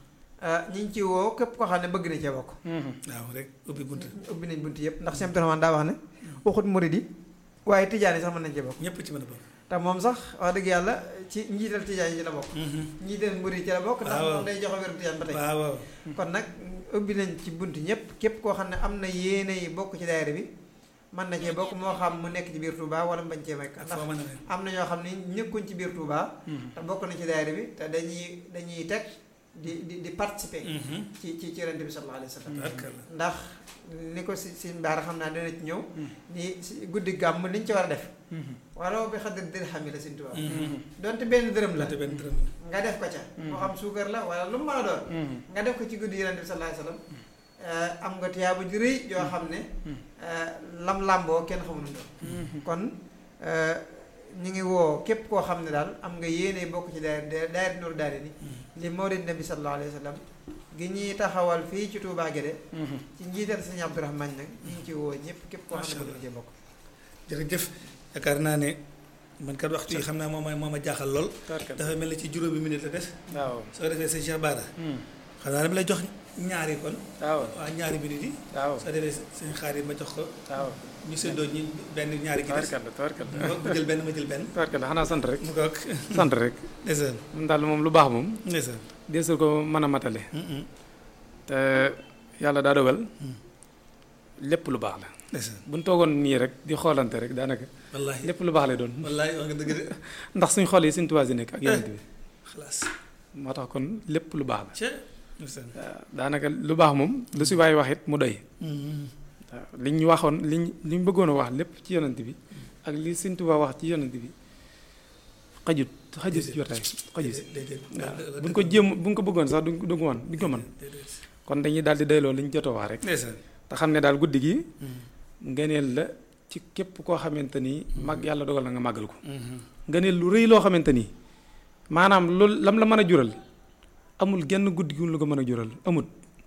ñi ngi ci woo képp koo xam ne bëgg na cee bokk waaw rek ubbi bunt ubbi nañ bunt yëpp ndax sëñ Abdourahmane daa wax ne waxut murid yi waaye tijaan yi sax mën nañ cee bokk ñëpp ci mën a bokk te moom sax wax dëgg yàlla ci njiital tijaan yi ci la bokk njiital murid yi ci la bokk ndax waaw. moom day joxe wéru tijaan ba tey waaw waaw kon nag ubbi nañ ci bunt ñëpp képp koo xam ne am na yéene yi bokk ci daayira bi mën na cee bokk moo xam mu nekk ci biir Touba wala mu bañ cee nekk ndax foo mën a ne am na ñoo xam ne ñëkkuñ ci biir Touba te bokk na ci daayira bi te dañuy dañuy teg di di di participer ci ci ci Yonent bi sallallahu alayhi wa sallam barkalla ndax ni ko si si mbaara xam naa dana ci ñëw ni si guddi gàmm liñ ci war a def wala bi xadar dirham yi la Sëñ Tuubaa donte benn dërëm la te benn dërëm nga def ko ca moo xam suukar la wala lu mu mën a doon nga def ko ci guddi Yonent bi sallallahu alayhi wa sallam eh, am nga tiyaaba ju rëy yoo xam ne eh, lam làmboo kenn xamul nu doon kon eh, ñu ngi woo képp koo xam ne daal am nga yéene bokk ci daayira daayira Nuuru Daarayni li mawlid nabi sallallahu alayhi wa sallam gi ñuy taxawal fii ci Touba Guédé ci njiital sëñ Abdourahmane nag ñu ngi ci woo ñëpp képp koo xam ne bëgg na cee bokk jërëjëf yaakaar naa ne man kat waxtu yi xam naa moom moo ma jaaxal lool dafa mel ni ci juróomi minute la des waaw soo defee sëñ Cheikh Bara xam naa dama lay jox ñaari kon waaw waa ñaari minute yi waaw soo defee sëñ Xaadim ma jox ko waaw ñu séddoo ñi benn ñaari gi des tawarkalla tawarkalla ma jël benn ma jël benn tawarkalla xanaa sant rek mu kook sant rek ndeysaan moom daal moom lu baax moom ndeysaan deesul ko mën a matale Mm-mm. te yàlla daa dogal lépp lu baax la ndeysaan buñ toogoon nii rek di xoolante rek daanaka wallaahi lépp lu baax lay doon wallaahi wax nga dëgg de ndax suñ xol yi suñ tubaab yi nekk ak yonent bi xalaas moo tax kon lépp lu baax la ca ndeysaan waaw daanaka lu baax moom lu si waay wax it mu doy Mm-mm. waaw liñ ñu waxoon liñ liñ bëggoon a wax lépp ci yonent bi ak li suñ tubaab wax ci yonent bi xajut xajut si jotaay xajut si déedéet waaw buñ ko jéem buñ ko bëggoon sax duñ ko duñ ko mën duñ ko mën déedéet kon dañuy daal di doyloo liñ jot a wax rek ndeysaan te xam ne daal guddi gi Mm. ngëneel la ci képp koo xamante ni mag yàlla dogal na nga màggal ko Mhm. ngëneel lu rëy loo xamante ni maanaam loolu lam la mën a jural amul genn guddi gu lu ko mën a jural amut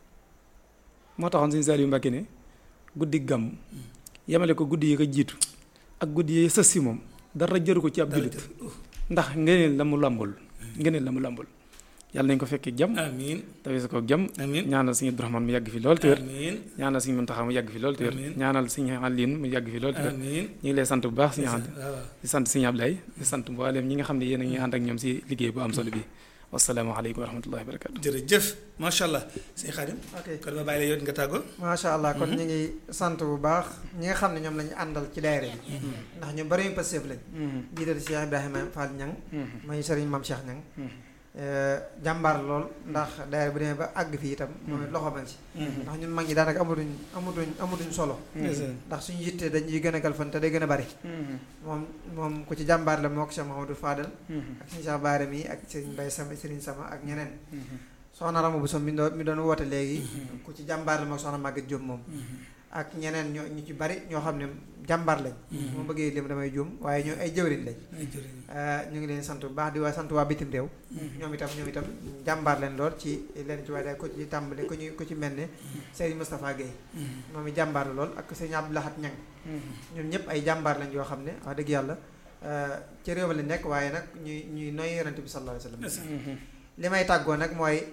moo taxoon Sëñ Saliou Mbacke ne guddi gàmm yemale ko guddi yi ko jiitu ak guddi yi sës si moom dara jëru ko ci ab Dara jullit jël. Oh, ndax ngëneel la mu làmbul ngëneel la mu làmbul yàlla nañ ko fekkee jàmm amiin tawee ko jàmm amiin ñaanal Sëñ Abdourahmane mu yàgg fi lool te wér amiin ñaanal Sëñ Muntaxa mu yàgg fi lool te wér Amiin. ñaanal Sëñ Aliin mu yàgg fi lool te wér amiin ñu ngi lay sant bu baax Sëñ Anta waaw waaw. di sant Sëñ Ablaye di sant mboolem ñi nga xam ne yéen a ngi ànd ak ñoom si liggéey bu am solo bi wasalaamaaleykum wa rahmatullahi wa barakatu jërëjëf macha allah sëñ Xaadim ok kon ma bàyyi la yow nga tàggoo macha allah kon ñu ngi sant bu baax ñi nga xam ne ñoom la ñu àndal ci daayira bi ndax ñu bari ñu passeef lañ jiital Cheikh Ibrahima Fall Ñang mooy sëriñ Mam Cheikh Ñang jàmbaar lool ndax daayira bu demee ba àgg fii itam moom it loxo man ci ndax ñun mag ñi daanaka amatuñ amatuñ amatuñ solo ndeysaan ndax suñu yitte dañuy gën a galfan te day gën a bari moom moom ku ci jàmbaar la moo ko Cheikh Mahamadou Fadal ak suñu Cheikh Baara mi ak sëriñ Mbay sama sëriñ sama ak ñeneen soxna Rama bu som mi doon mi doon woote léegi ku ci jàmbaar la moo soxna Maguette Diop moom ak ñeneen ñoo ñu ci bari ñoo xam ne jàmbaar lañ moo bëggee lim damay juum waaye ñoo ay jëwriñ lañ ay jërëjëf ñu ngi leen sant bu baax di waa sant waa bitim réew ñoom itam ñoom itam jàmbaar leen lool ci leen ci waaye ko ci tàmbali ko ñu ko ci mel ne Serigne Moustapha Guèye moom i jàmbaar la lool ak Serigne Abdou Lahat Ñang ñoom ñëpp ay jàmbaar lañ yoo xam ne wax dëgg yàlla ci réew mi lañ nekk waaye nag ñuy ñuy noy yonent bi sallallahu alayhi wa sallam li may tàggoo nag mooy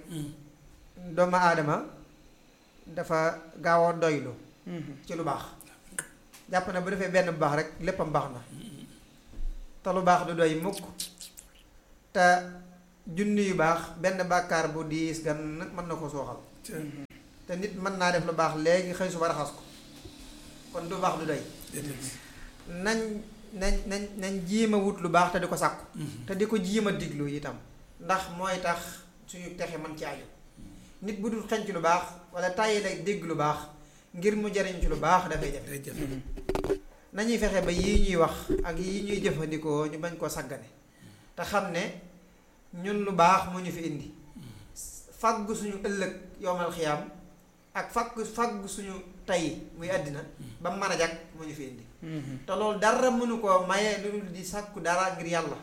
doomu aadama dafa gaaw a doylu ci lu baax jàpp na bu defee benn bu baax rek léppam baax na te lu baax du doy mukk te junni yu baax benn bàkkaar bu diis gan nag mën na ko sooxal te nit mën naa def lu baax léegi xëy suba raxas ko kon du baax du doy nañ nañ nañ nañ jiima wut lu baax te di ko sàkku te di ko jiima diglu itam ndax mooy tax suñu texe man ci aju nit bu dul xenc lu baax wala tàyyi lay dégg lu baax ngir mu jariñ ci lu baax dafay jafe nañuy fexe ba yii ñuy wax ak yii ñuy jëfandikoo ñu bañ koo sàggane te xam ne ñun lu baax moo ñu fi indi fàggu suñu ëllëg yowmal xiyaam ak fàggu fàggu suñu tey muy àddina ba mën a jag moo ñu fi indi te loolu dara mënu koo maye lu dul di sàkku dara ngir yàlla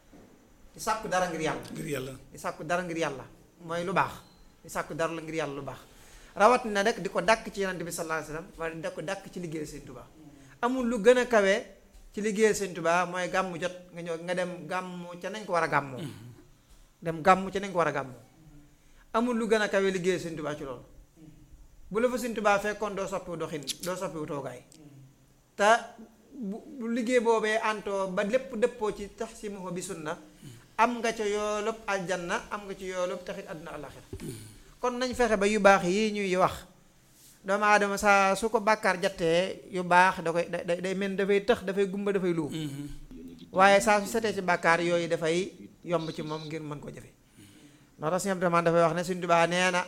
di sàkku dara ngir yàlla ngir yàlla di sàkku dara ngir yàlla mooy lu baax di sàkku dara la ngir yàlla lu baax rawat na rek di ko dàkk ci yonante bi sallallahu alayhi wasallam wala di ko dàkk ci liggéey Sëñ Tuubaa amul lu gën a kawe ci liggéey Sëñ Tuubaa mooy gàmmu jot nga ñëw nga dem gàmmu ca nañ ko war a gàmmoo dem gàmmu ca nañ ko war a gàmmoo amul lu gën a kawe liggéey Sëñ Tuubaa ci loolu bu la fa Sëñ Tuubaa fekkoon doo soppiwu doxin doo soppiwu toogaay te bu bu liggéey boobee antoo ba lépp dëppoo ci tax si mu bi sunna am nga ca yoolub aljanna am nga ci yoolub taxit àdduna àllaxira kon nañ fexe ba yu baax yi ñuy wax doomu aadama saa su ko bàkkaar jattee yu baax da koy da day mel dafay tëx dafay gumba dafay luum waaye saa su setee ci bàkkaar yooyu dafay yomb ci moom ngir mën ko jëfe moo tax Sëñ Abdu Rahmaan dafay wax ne Sëñ Tuubaa nee na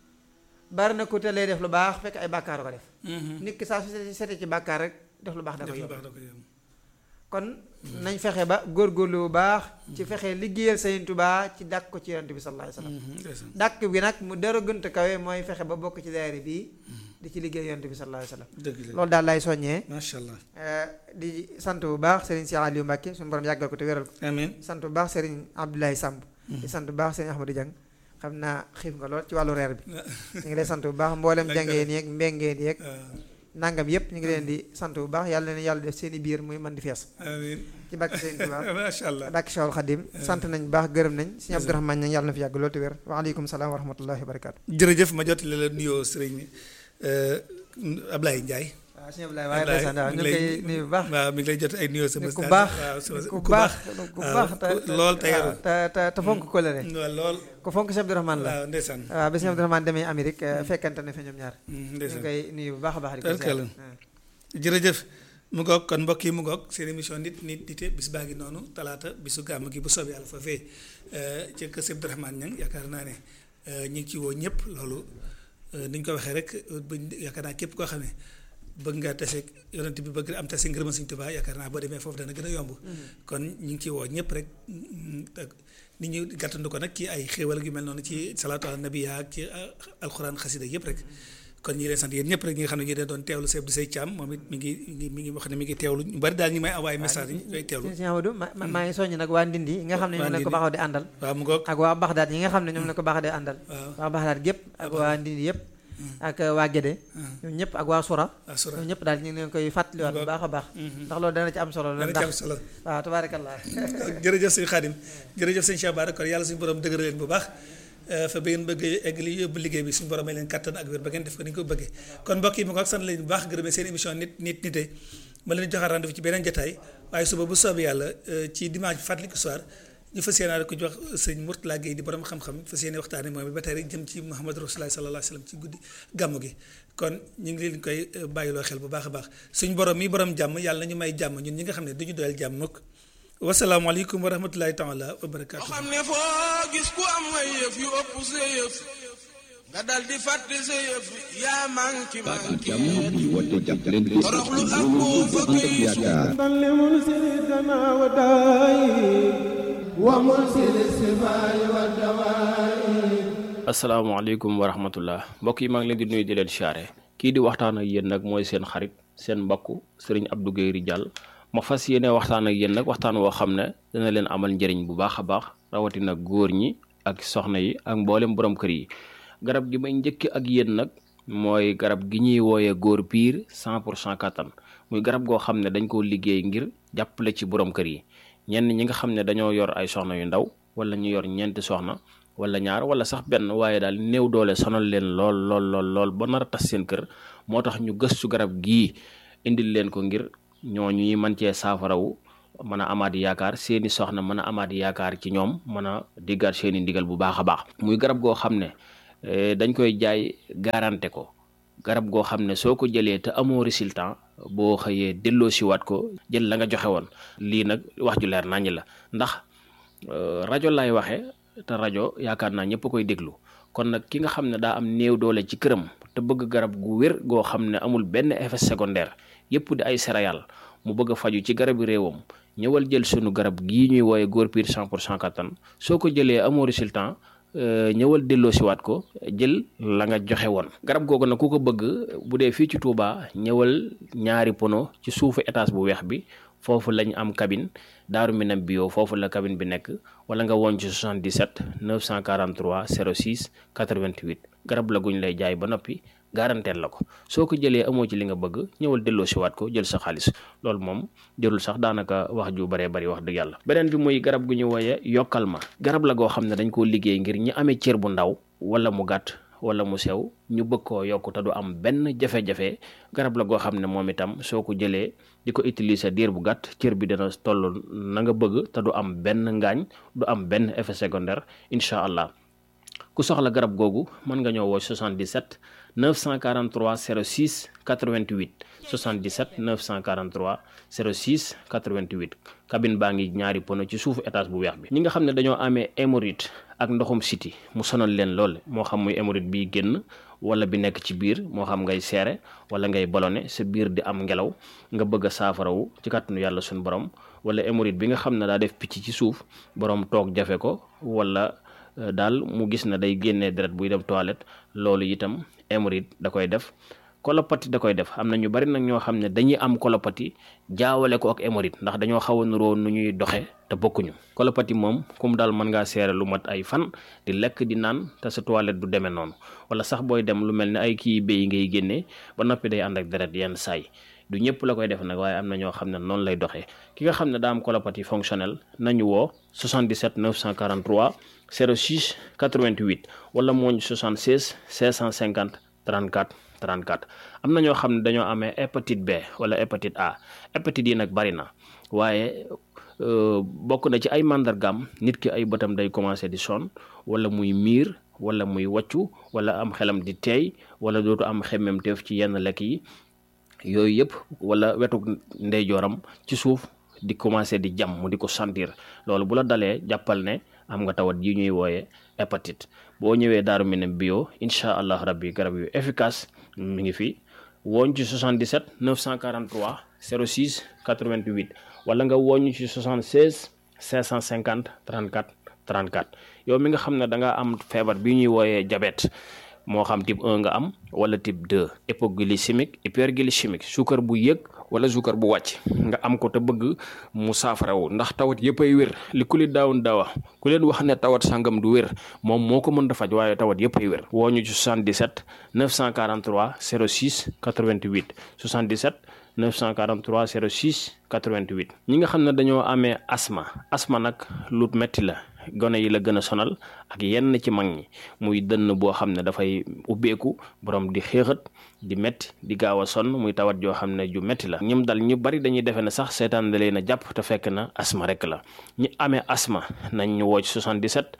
bari na ku telee def lu baax fekk ay bàkkaar ko def nit ki saa su setee ci bàkkaar rek def lu baax da koy yomb kon nañ fexe ba góorgóorlu bu baax ci fexe liggéeyal Sëriñ Tuubaa ci dàkk ko ci Yonent bi sallallahu alayhi wasallam dàkk bi nag mu dara gënt kawe mooy fexe ba bokk ci daayira bii di ci liggéey Yonent bi sallallahu alayhi wasallam loolu daal lay soññee macha allah di sant bu baax Serigne Cheikh Aliou Mbacké suñu borom yàggal ko te wéral ko amiin sant bu baax Serigne Abdoulaye Samb di sant bu baax Serigne Ahmadou Dieng xam naa xiif nga lool ci wàllu reer bi ñu ngi lay sant bu baax mboolem jàngeen yeeg mbengeen yeeg nangam yëpp ñu ngi leen di sant bu baax yàlla na yàlla def seen i biir muy mën di fees amiin ci bàkki seen Tuubaa macha allah bàkki Cheikhul Khadim sant nañ bu baax gërëm nañ sëñ Abdourahmane ña yàlla na fi yàgg loolu te wér waaleykum salaam wa rahmatullahi wa barakaatu jërëjëf ma jottali la nuyoo sëriñ Ablaye Ndiaye waaw sëñ Abdoulaye waaye ndeysaan waaw ñu ngi koy nuyu bu baax waaw mi ngi lay jot ay nuyoo sama ku baax waaw ku baax ku baax lool te yaru te te te fonk kóllëre waaw lool ku fonk sëñ Abdourahmane la waaw ndeysaan waaw ba sëñ Abdourahmane demee Amérique fekkante ne fa ñoom ñaar ñu ngi ndeysaan koy nuyu bu baax a baax di ko Tarkala. jërëjëf mu ngoog kon mbokk yi mu ngoog seen émission nit nit nite bis baa ngi noonu talaata bisu gàmm gi bu soobee yàlla foofee ci kër Sëñ Abdourahmane Niang yaakaar naa ne ñu ngi ci woo ñëpp loolu ni ñu ko waxee rek buñ yaakaar naa képp koo xam ne bëgg nga tase yonent bi bëgg am tase ngërëma Sëñ Tuubaa yaakaar naa boo demee foofu dana gën a yomb kon ñu ngi ci woo ñëpp rek nit ñi gàttandu ko nag ci ay xéewal yu mel noonu ci salaatu ala nabi ak ci alxuraan xasida yëpp rek kon ñi leen sant yéen ñëpp rek ñi nga xam ne ñu leen doon teewlu Seydou Sey Thiam moom it mi ngi mi ngi mi ngi wax ne mi ngi teewlu ñu bari daal ñi may envoyé message yi ñooy teewlu sëñ Amadou ma ma- maa ngi soññ nag waa Ndindi yi nga xam ne ñoom lañ ko baaxoo di àndal waaw mu ngoog ak waa Baxdaad yi nga xam ne ñoom lañ ko baaxoo di àndal waaw waa Baxdaad gépp ak waa Ndindi yëpp ak waa Gédé ñoom ñëpp ak waa Sura waaw sura ñoom ñëpp daal ñu ngi leen koy fàttaliwaat bu baax a baax ndax loolu dana ci am solo la dana ci am ndax solo waaw tabaarakallah jërëjëf sëñ Xaadim jërëjëf sëñ Cheikh Bara kon yàlla suñu borom dëgëral leen bu baax fa ba ngeen bëgg egg li yóbbu liggéey bi suñu borom may leen kattan ak wér ba ngeen def ko ni nga ko bëggee kon mbokk yi mu ngoog sant leen bu baax gërëmee seen émission nit nit nite ma leen joxaat rendez-vous ci beneen jotaay waaye suba bu soobee yàlla ci dimanche bi fàttaliku soir ñu fas yéene ko jox sëñ Mourtala Gueye di borom xam-xam fas yéene waxtaane moom ba tey rek jëm ci Muhammad Rasulullah sallallahu alayhi wa sallam ci guddi gàmmu gi kon ñu ngi leen koy bàyyiloo xel bu baax a baax suñ borom mi borom jàmm yàlla nañu may jàmm ñun ñi nga xam ne duñu doyal jàmm mukk wasalaamaaleykum wa rahmatulahi taala wa barakaatu. xam ne foo gis ku am ay yëf yu ëpp sa yëf nga dal di fàtte sa yëf yaa manki manki jàmm di woote jàppalante toroxlu ak boo fa ànd ak koy yaakaar asalaamaaleykum wa rahmatullah mbokk yi maa ngi leen di nuyu di leen siyaare kii di waxtaan ak yéen nag mooy seen xarit seen mbokk sëriñ Abdou Guèye Ridial ma fas yéene waxtaan ak yéen nag waxtaan woo xam ne dana leen amal njëriñ bu baax a baax rawatina góor ñi ak soxna yi ak mboolem borom kër yi garab gi may njëkk ak yéen nag mooy garab gi ñuy wooyee góor piir 100 pour cent kattan muy garab goo xam ne dañ koo liggéey ngir jàppale ci borom kër yi ñenn ñi nga xam ne dañoo yor ay soxna yu ndaw wala ñu yor ñeenti soxna wala ñaar wala sax benn waaye daal néew doole sonal leen lool lool lool lool ba nar a tas seen kër moo tax ñu gëstu garab gii indil leen ko ngir ñooñu ñi mën cee saafarawu mën a amaat yaakaar seeni soxna mën a amaat yaakaar ci ñoom mën a diggaat seeni ndigal bu baax a baax muy garab goo xam ne dañ koy jaay garanté ko garab goo xam ne soo ko jëlee te amoo résultat boo xëyee delloo siwaat ko jël la nga joxe woon lii nag wax ju leer naññ la ndax rajo lay waxe te rajo yaakaar naa ñëpp koy déglu kon nag ki nga xam ne daa am néew doole ci këram te bëgg garab gu wér goo xam ne amul benn effet secondaire yëpp di ay céréales mu bëgg a faju ci garabi réewam ñëwal jël sunu garab gii ñuy wooye góor piir 100 pour cent kattan soo ko jëlee amoo résultat ñëwal delloo siwaat ko jël la nga joxe woon garab googu nag ku ko bëgg bu dee fii ci Touba ñëwal ñaari pono ci suufu étage bu weex bi foofu lañ am cabine daaru minam bio foofu la cabine bi nekk wala nga woon ci 77 943 06 88 garab la guñ lay jaay ba noppi garanteel la ko soo ko jëlee amoo ci li nga bëgg ñëwal delloo siwaat ko jël sa xaalis loolu moom jërul sax daanaka wax ju baree bari wax dëgg yàlla beneen bi muy garab gu ñu wooye yokkal ma garab la goo xam ne dañ koo liggéey ngir ñi amee cër bu ndaw wala mu gàtt wala mu sew ñu bëgg koo yokk te du am benn jafe-jafe garab la goo xam ne moom itam soo ko jëlee di ko utiliser diir bu gàtt cër bi dana toll na nga bëgg te du am benn ngaañ du am benn effet secondaire incha allah ku soxla garab googu mën nga ñëw woo 77 943 06 88 77 943 06 88 cabine baa ngi ñaari pono ci suufu étage bu weex bi ñi nga xam ne dañoo amee hémorroïde ak ndoxum siti mu sonal leen lool moo xam muy hémorroïde bi génn wala bi nekk ci biir moo xam ngay seere wala ngay ballonné sa biir di am ngelaw nga bëgg a saafarawu ci kàttanu yàlla suñu borom wala hémorroïde bi nga xam ne daa def picc ci suuf borom toog jafe ko wala daal mu gis na day génnee deret buy dem toilette loolu itam hémorroïde da koy def kolopati da koy def am na ñu bari nag ñoo xam ne dañuy am kolopati jaawale ko ak hémorroïde ndax dañoo xaw a nuroo nu ñuy doxe te bokkuñu kolopati moom kum daal mën ngaa seere lu mat ay fan di lekk di naan te sa toilette du demee noonu wala sax booy dem lu mel ne ay kii béy ngay génnee ba noppi day ànd ak deret yenn saay du ñëpp la koy def nag waaye am na ñoo xam ne noonu lay doxee ki nga xam ne daa am colopathie fonctionnelle nañu woo 77 943 06 88 wala mooñ 76 650 34 34 am na ñoo xam ne dañoo amee hépatite B wala hépatite A hépatite yi nag bari na waaye bokk na ci ay màndargaam nit ki ay bëtam day commencé di sonn wala muy miir wala muy waccu wala am xelam di teey wala dootu am xemmemteef ci yenn lekk yi yooyu yëpp wala wetu ndeyjooram ci suuf di commencé di jam mu di ko sentir loolu bu la dalee jàppal ne am nga tawat yi ñuy wooye hépatite boo ñëwee daaru minam bio incha allah rabbi garab yu efficace mi ngi fi wooñ ci 77 943 06 88 wala nga wooñ ci 76 550 34 34 yow mi nga xam ne da nga am feebar bi ñuy wooyee diabète moo xam type 1 nga am wala type 2 hypoglycémique hyperglycémique suukar bu yëg wala suukar bu wàcc nga am ko te bëgg mu saafarawu ndax tawat yëpp ay wér li ku li daawun daawa ku leen wax ne tawat sangam du wér moom moo ko mën a faj waaye tawat yëpp ay wér woo ñu ci 77 943 06 88 77 943 06 88 ñi nga xam ne dañoo amee asma asma nag lu metti la gone yi la gën a sonal ak yenn ci mag ñi muy dënn boo xam ne dafay ubbeeku borom di xéexat di metti di gaaw a sonn muy tawat joo xam ne ju metti la ñim dal ñu bari dañuy defe ne sax seetaan da leen a jàpp te fekk na asma rek la ñi amee asma nañ ñu woo ci 77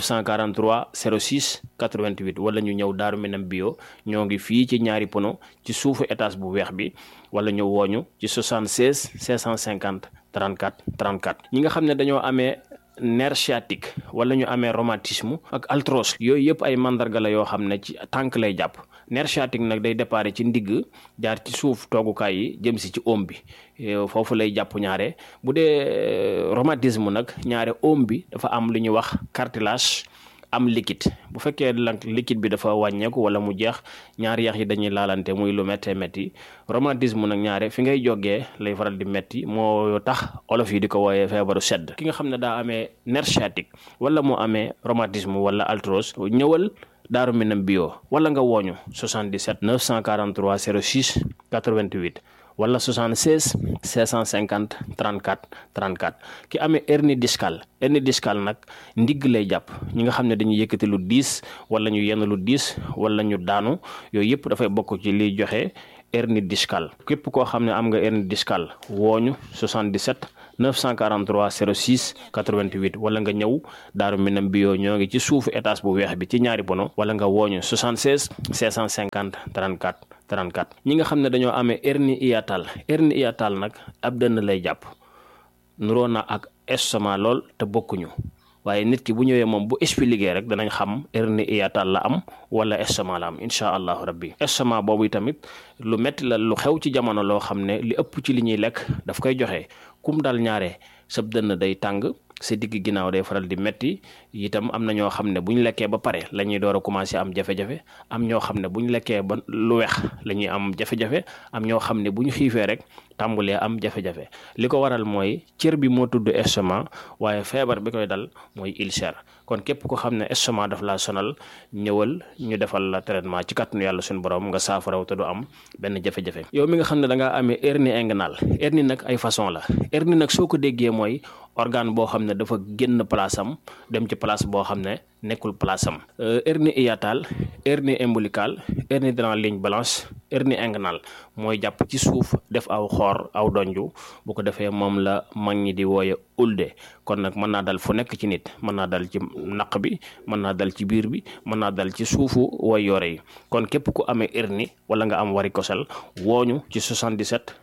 943 06 88 wala ñu ñëw daaru minam bio ñoo ngi fii ci ñaari pono ci suufu étage bu weex bi wala ñu wooñu ci 76 650 34 34 ñi nga xam ne dañoo amee nerf sciatique wala ñu amee rhumatisme ak arthrose yooyu yëpp ay mandarga la yoo xam ne ci tànk lay jàpp nerf sciatique nag day déparé ci ndigg jaar ci suuf toogukaay yi jëm si ci oom bi foofu lay jàpp ñaare bu dee rhumatisme nag ñaare oom bi dafa am lu ñuy wax cartilage am liquide bu fekkee lank liquide bi dafa wàññeeku wala mu jeex ñaari yax yi dañuy laalante muy lu méttee métti rhumatisme nag ñaare fi ngay jógee lay faral di métti moo tax olof yi di ko wooyee feebaru sedd ki nga xam ne daa amee nerf sciatique wala mu amee rhumatisme wala arthrose ñëwal daaru minam bio wala nga wooñu 77 943 06 88 wala 76 650 34 34 ki amee hernie discale hernie discale nag ndigg lay jàpp ñi nga xam ne dañuy yëkkati lu diis wala ñu yenn lu diis wala ñu daanu yooyu yëpp dafay bokk ci liy joxe hernie discale képp koo xam ne am nga hernie discale wooñu 77 943 06 88 wala nga ñëw daaru minam bio ñoo ngi ci suufu étage bu weex bi ci ñaari bono wala nga wooñu 76 650 34 34 ñi nga xam ne dañoo amee hernie hiatale hernie hiatale nag ab dënn lay jàpp nuroo na ak estomac lool te bokkuñu waaye nit ki bu ñëwee moom bu expliqué rek danañ xam hernie hiatale la am wala estomac la am incha allahu rabbi estomac boobu tamit lu metti la lu xew ci jamono loo xam ne li ëpp ci li ñuy lekk daf koy joxe kum dal ñaare sab dënn day tàng sa digg ginnaaw day faral di metti itam am na ñoo xam ne bu ñu lekkee ba pare la ñuy door a commencé am jafe-jafe am ñoo xam ne bu ñu lekkee ba lu weex la ñuy am jafe-jafe am ñoo xam ne bu ñu xiifee rek tàmbulee am jafe-jafe li ko waral mooy cër bi moo tudd estomac waaye feebar bi koy dal mooy ulcère kon képp ko xam ne estomac daf laa sonal ñëwal ñu defal la traitement ci kàttanu yàlla suñu borom nga saafaraw te du am benn jafe-jafe yow mi nga xam ne da ngaa amee hernie inguinale hernie nag ay façon la hernie nag soo ko déggee mooy organe boo xam ne dafa génn place am dem ci place boo xam ne nekkul place am hernie hiatale hernie ombilicale hernie dans la ligne blanche hernie inguinale mooy jàpp ci suuf def aw xoor aw donju bu ko defee moom la mag ñi di wooye ulde kon nag mën naa dal fu nekk ci nit mën naa dal ci naq bi mën naa dal ci biir bi mën naa dal ci suufu way yore yi kon képp ku amee hernie wala nga am varicocèle wooñu ci 77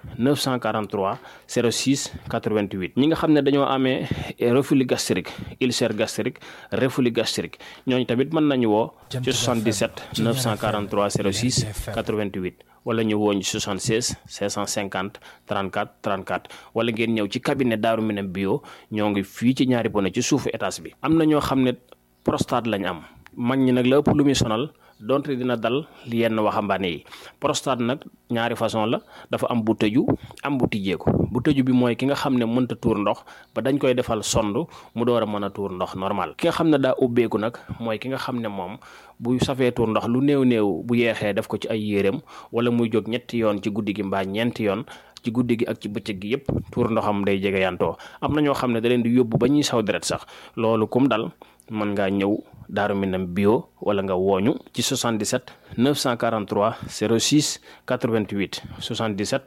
943 06 88 ñi nga xam ne dañoo amee reflux gastrique ulcère gastrique reflux gastrique ñooñu tamit mën nañu woo ci 77 943 06 88 wala ñu wooñ 76 550 34 34 wala ngeen ñëw ci cabinet Daaru Minam bio ñoo ngi fii ci ñaari bone ci suufu étage bi am na ñoo xam ne prostate lañ am mag ñi nag la ëpp lu muy sonal donte dina dal yenn waxambaane yi prostate nag ñaari façon la dafa am bu tëju am bu tijjeeku bu tëju bi mooy ki nga xam ne mënta tuur ndox ba dañ koy defal sond mu door a mën a tuur ndox normal ki nga xam ne daa ubbeeku nag mooy ki nga xam ne moom bu safee tuur ndox lu néew néew bu yeexee def ko ci ay yéreem wala muy jóg ñetti yoon ci guddi gi mbaa ñeenti yoon ci guddi gi ak ci bëccëg gi yépp tuur ndoxam day jege yantoo am na ñoo xam ne da leen di yóbbu ba ñuy saw deret sax loolu kum dal mën ngaa ñëw Daaru Minam bio wala nga wooñu ci 77 943 06 88 77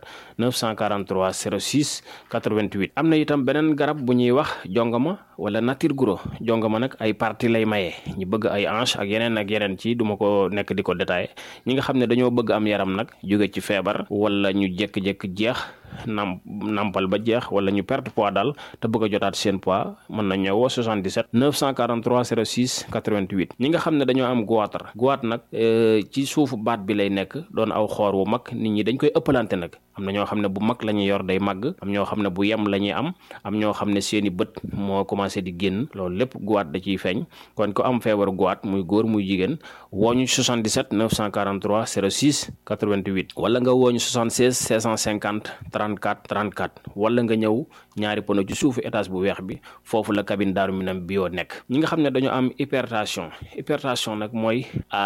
943 06 88 am na itam beneen garab bu ñuy wax jongama wala nature guro jongama nag ay parti lay maye ñu bëgg ay hanche ak yeneen ak yeneen ci duma ko nekk di ko détaillé ñi nga xam ne dañoo bëgg am yaram nag jóge ci feebar wala ñu jékki-jékki jeex nam nampal ba jeex wala ñu perte poids daal te bëgg a jotaat seen poids mën na ñëwoo 77 943 06 88 ñi nga xam ne dañoo am goitre goitre nag ci suufu baat bi lay nekk doon aw xoor wu mag nit ñi dañ koy ëppalante nag am na ñoo xam ne bu mag la ñuy yor day màgg am ñoo xam ne bu yem la ñuy am am ñoo xam ne seeni bët moo commencé di génn loolu lépp goitre da ciy feeñ kon ko am feebaru goitre muy góor muy jigéen wooñu 77 943 06 88 wala nga wooñu 76 650 34 34 wala nga ñëw ñaari pono ci suufu étage bu weex bi foofu la cabine Daaru Minam bio nekk ñi nga xam ne dañoo am hypertension hypertension nag mooy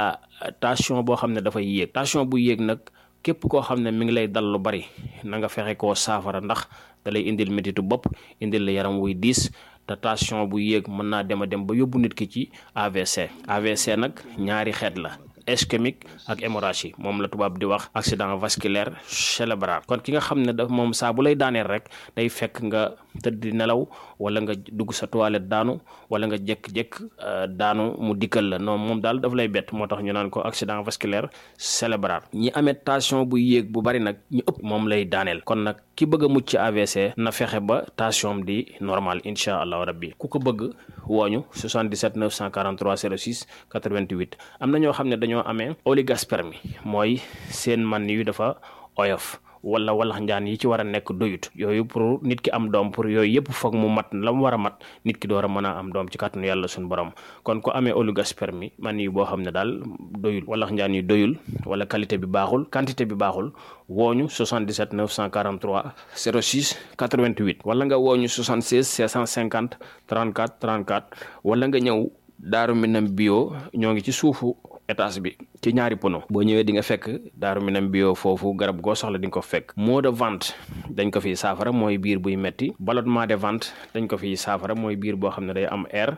tension boo xam ne dafay yéeg tension bu yéeg nag képp koo xam ne mi ngi lay dal lu bari na nga fexe koo saafara ndax da lay indil métitu bopp indil la yaram wuy diis te tension bu yéeg mën naa dem a dem ba yóbbu nit ki ci AVC AVC nag ñaari xeet la ischémique ak hémorragie moom la tubaab di wax accident vasculaire cérébral kon ki nga xam ne daf moom saa bu lay daaneel rek day fekk nga tëdd di nelaw wala nga dugg sa toilette daanu wala nga jékk-jékk daanu mu dikkal la non moom daal daf lay bett moo tax ñu naan ko accident vasculaire cérébral ñi amee tension bu yéeg bu bari nag ñu ëpp moom lay daaneel kon nag ki bëgg a mucc ci AVC na fexe ba tension di normal incha allahu rabbi ku ko bëgg wooñu 77 943 06 88 am na ñoo xam ne dañoo amee oligospermie mooy seen man yu dafa oyof wala walax njaan yi ci war a nekk doyut yooyu pour nit ki am doom pour yooyu yëpp foog mu mat la mu war a mat nit ki door a mën a am doom ci kàttanu yàlla suñu borom kon ku amee oligospermie man yi boo xam ne daal doyul walax njaan yi doyul wala qualité bi baaxul quantité bi baaxul wooñu 77 943 06 88 wala nga wooñu 76 650 34 34 wala nga ñëw Daaru Minam bio ñoo ngi ci suufu étage bi ci ñaari pono boo ñëwee di nga fekk daaru minam bio foofu garab goo soxla di nga ko fekk maux de ventre dañ ko fiy saafara mooy biir buy metti ballonnement de ventre dañ ko fiy saafara mooy biir boo xam ne day am air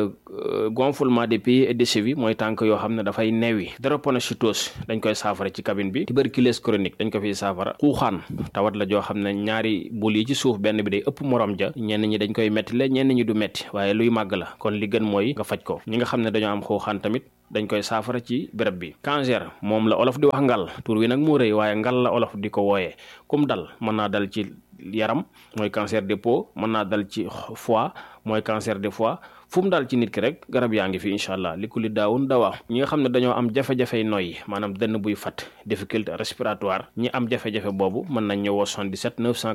gonflement des pieds et des chevilles mooy tànk yoo xam ne dafay newi drépanocytose dañ koy saafara ci cabine bi tuberculose chronique dañ ko fiy saafara xuuxaan tawat la joo xam ne ñaari bul yi ci suuf benn bi day ëpp morom ja ñenn ñi dañ koy metti la ñenn ñi du metti waaye luy màgg la kon li gën mooy nga faj ko ñi nga xam ne dañoo am xuuxaan tamit dañ koy saafara ci béréb bi cancer moom la olof di wax ngal tur wi nag moo rëy waaye ngal la olof di ko wooyee kum dal mën naa dal ci yaram mooy cancer de peau mën naa dal ci foie mooy cancer de foie fu mu daal ci nit ki rek garab yaa ngi fi incha allah li ku li daawun dawaa ñi nga xam ne dañoo am jafe-jafey noyyi maanaam dënn buy fat difficulté respiratoire ñi am jafe-jafe boobu mën nañ ñëwoo 77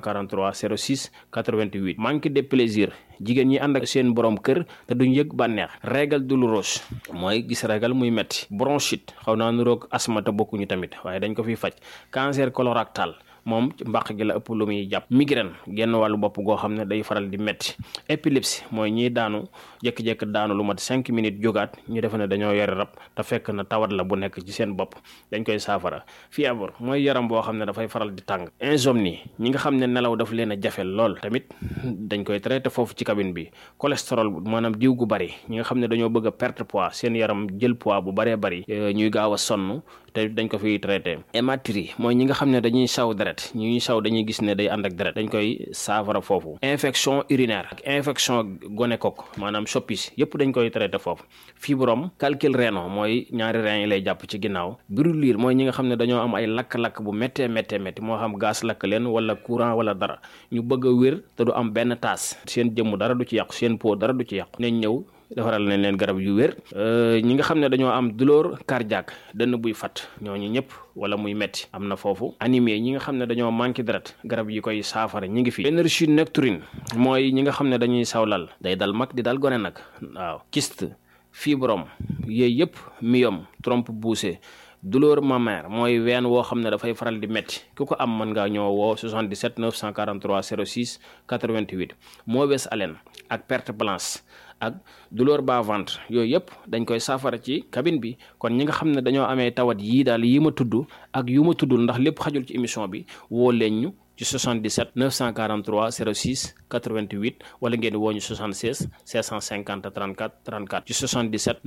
943 06 88 manque de plaisir jigéen ñi ànd ak seen borom kër te duñ yëg bànneex régal douloureuse mooy gis régal muy metti bronchite xaw naa nuroog asma te bokkuñu tamit waaye dañ ko fiy faj cancer colorectal moom mbàq gi la ëpp lu muy jàpp migraine genn wàllu bopp goo xam ne day faral di metti épilepsie mooy ñiy daanu jékki-jékki daanu lu mat cinq minutes jógaat ñu defe ne dañoo yore rab te fekk na tawat la bu nekk ci seen bopp dañ koy saafara fièvre mooy yaram boo xam ne dafay faral di tàng insomnie ñi nga xam ne nelaw daf leen a jafe lool tamit dañ koy traité foofu ci cabine bi cholestérol maanaam diw gu bari ñi nga xam ne dañoo bëgg a perte poids seen yaram jël poids bu baree bari ñuy gaaw a sonn te dañ ko fiy traité hématurie mooy ñi nga xam ne dañuy saw deret ñu ñuy saw dañuy gis ne day ànd ak deret dañ koy saafara foofu infection urinaire ak infection gonocoque maanaam soppis yëpp dañ koy traité foofu fibrome calcul rénal mooy ñaari rein yi lay jàpp ci ginnaaw brûlure mooy ñi nga xam ne dañoo am ay lakk-lakk bu méttee méttee métti moo xam gaz lakk leen wala courant wala dara ñu bëgg a wér te du am benn taas seen jëmm dara du ci yàqu seen peau dara du ci yàqu nañ ñëw defaral nañ leen garab yu wér ñi nga xam ne dañoo am douleur cardiaque dënn buy fat ñooñu ñëpp wala muy metti am na foofu anémie ñi nga xam ne dañoo manqué deret garab yi koy saafara ñi ngi fi énergie nocturne mooy ñi nga xam ne dañuy sawlal day dal mag di dal gone nag waaw kyste fibrome yooyu yëpp myome trompe poussée douleur mammaire mooy ween woo xam ne dafay faral di métti ku ko am mën ngaa ñëw woo 77 943 06 88 mauvaise haleine ak perte blanche ak douleur bas ventre yooyu yëpp dañ koy saafara ci cabine bi kon ñi nga xam ne dañoo amee tawat yii daal yi ma tudd ak yu ma tuddul ndax lépp xajul ci émission bi woo leen ñu ci 77 943 06 88 wala ngeen woo ñu 76 650 34 34 ci 77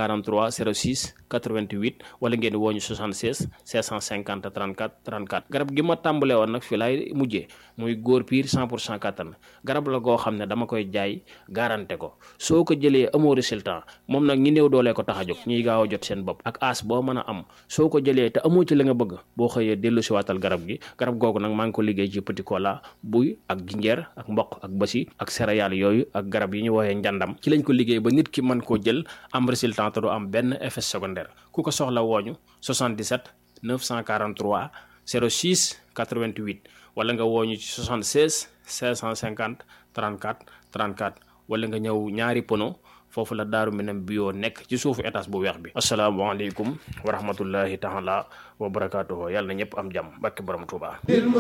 943 06 88 wala ngeen woo ñu 76 650 34 34 garab gi ma tàmbalee woon nag fii laay mujjee muy góor piir 100 pour cent kattan garab la goo xam ne dama koy jaay garanté ko soo ko jëlee amoo résultat moom nag ñi néew doolee ko tax a jóg ñuy gaaw a jot seen bopp ak as boo mën a am soo ko jëlee te amoo ci la nga bëgg boo xëyee dellu si waatal garab gi garab googu nag maa ngi ko liggéey ci petit cola buy ak jinjeer ak mboq ak basi ak céréales yooyu ak garab yi ñu woowee njàndam ci lañ ko liggéey ba nit ki mën koo jël am résultat te du am benn effet secondaire ku ko soxla wooñu 77 943 06 88 wala nga wooñu ci 76 550 34 34 wala nga ñëw ñaari pono foofu la daaru minam bio nekk ci suufu étage bu weex bi asalaamaaleykum wa rahmatullahi taala wa barakaatuhu yàlla na ñëpp am jàmm barke borom Tuubaa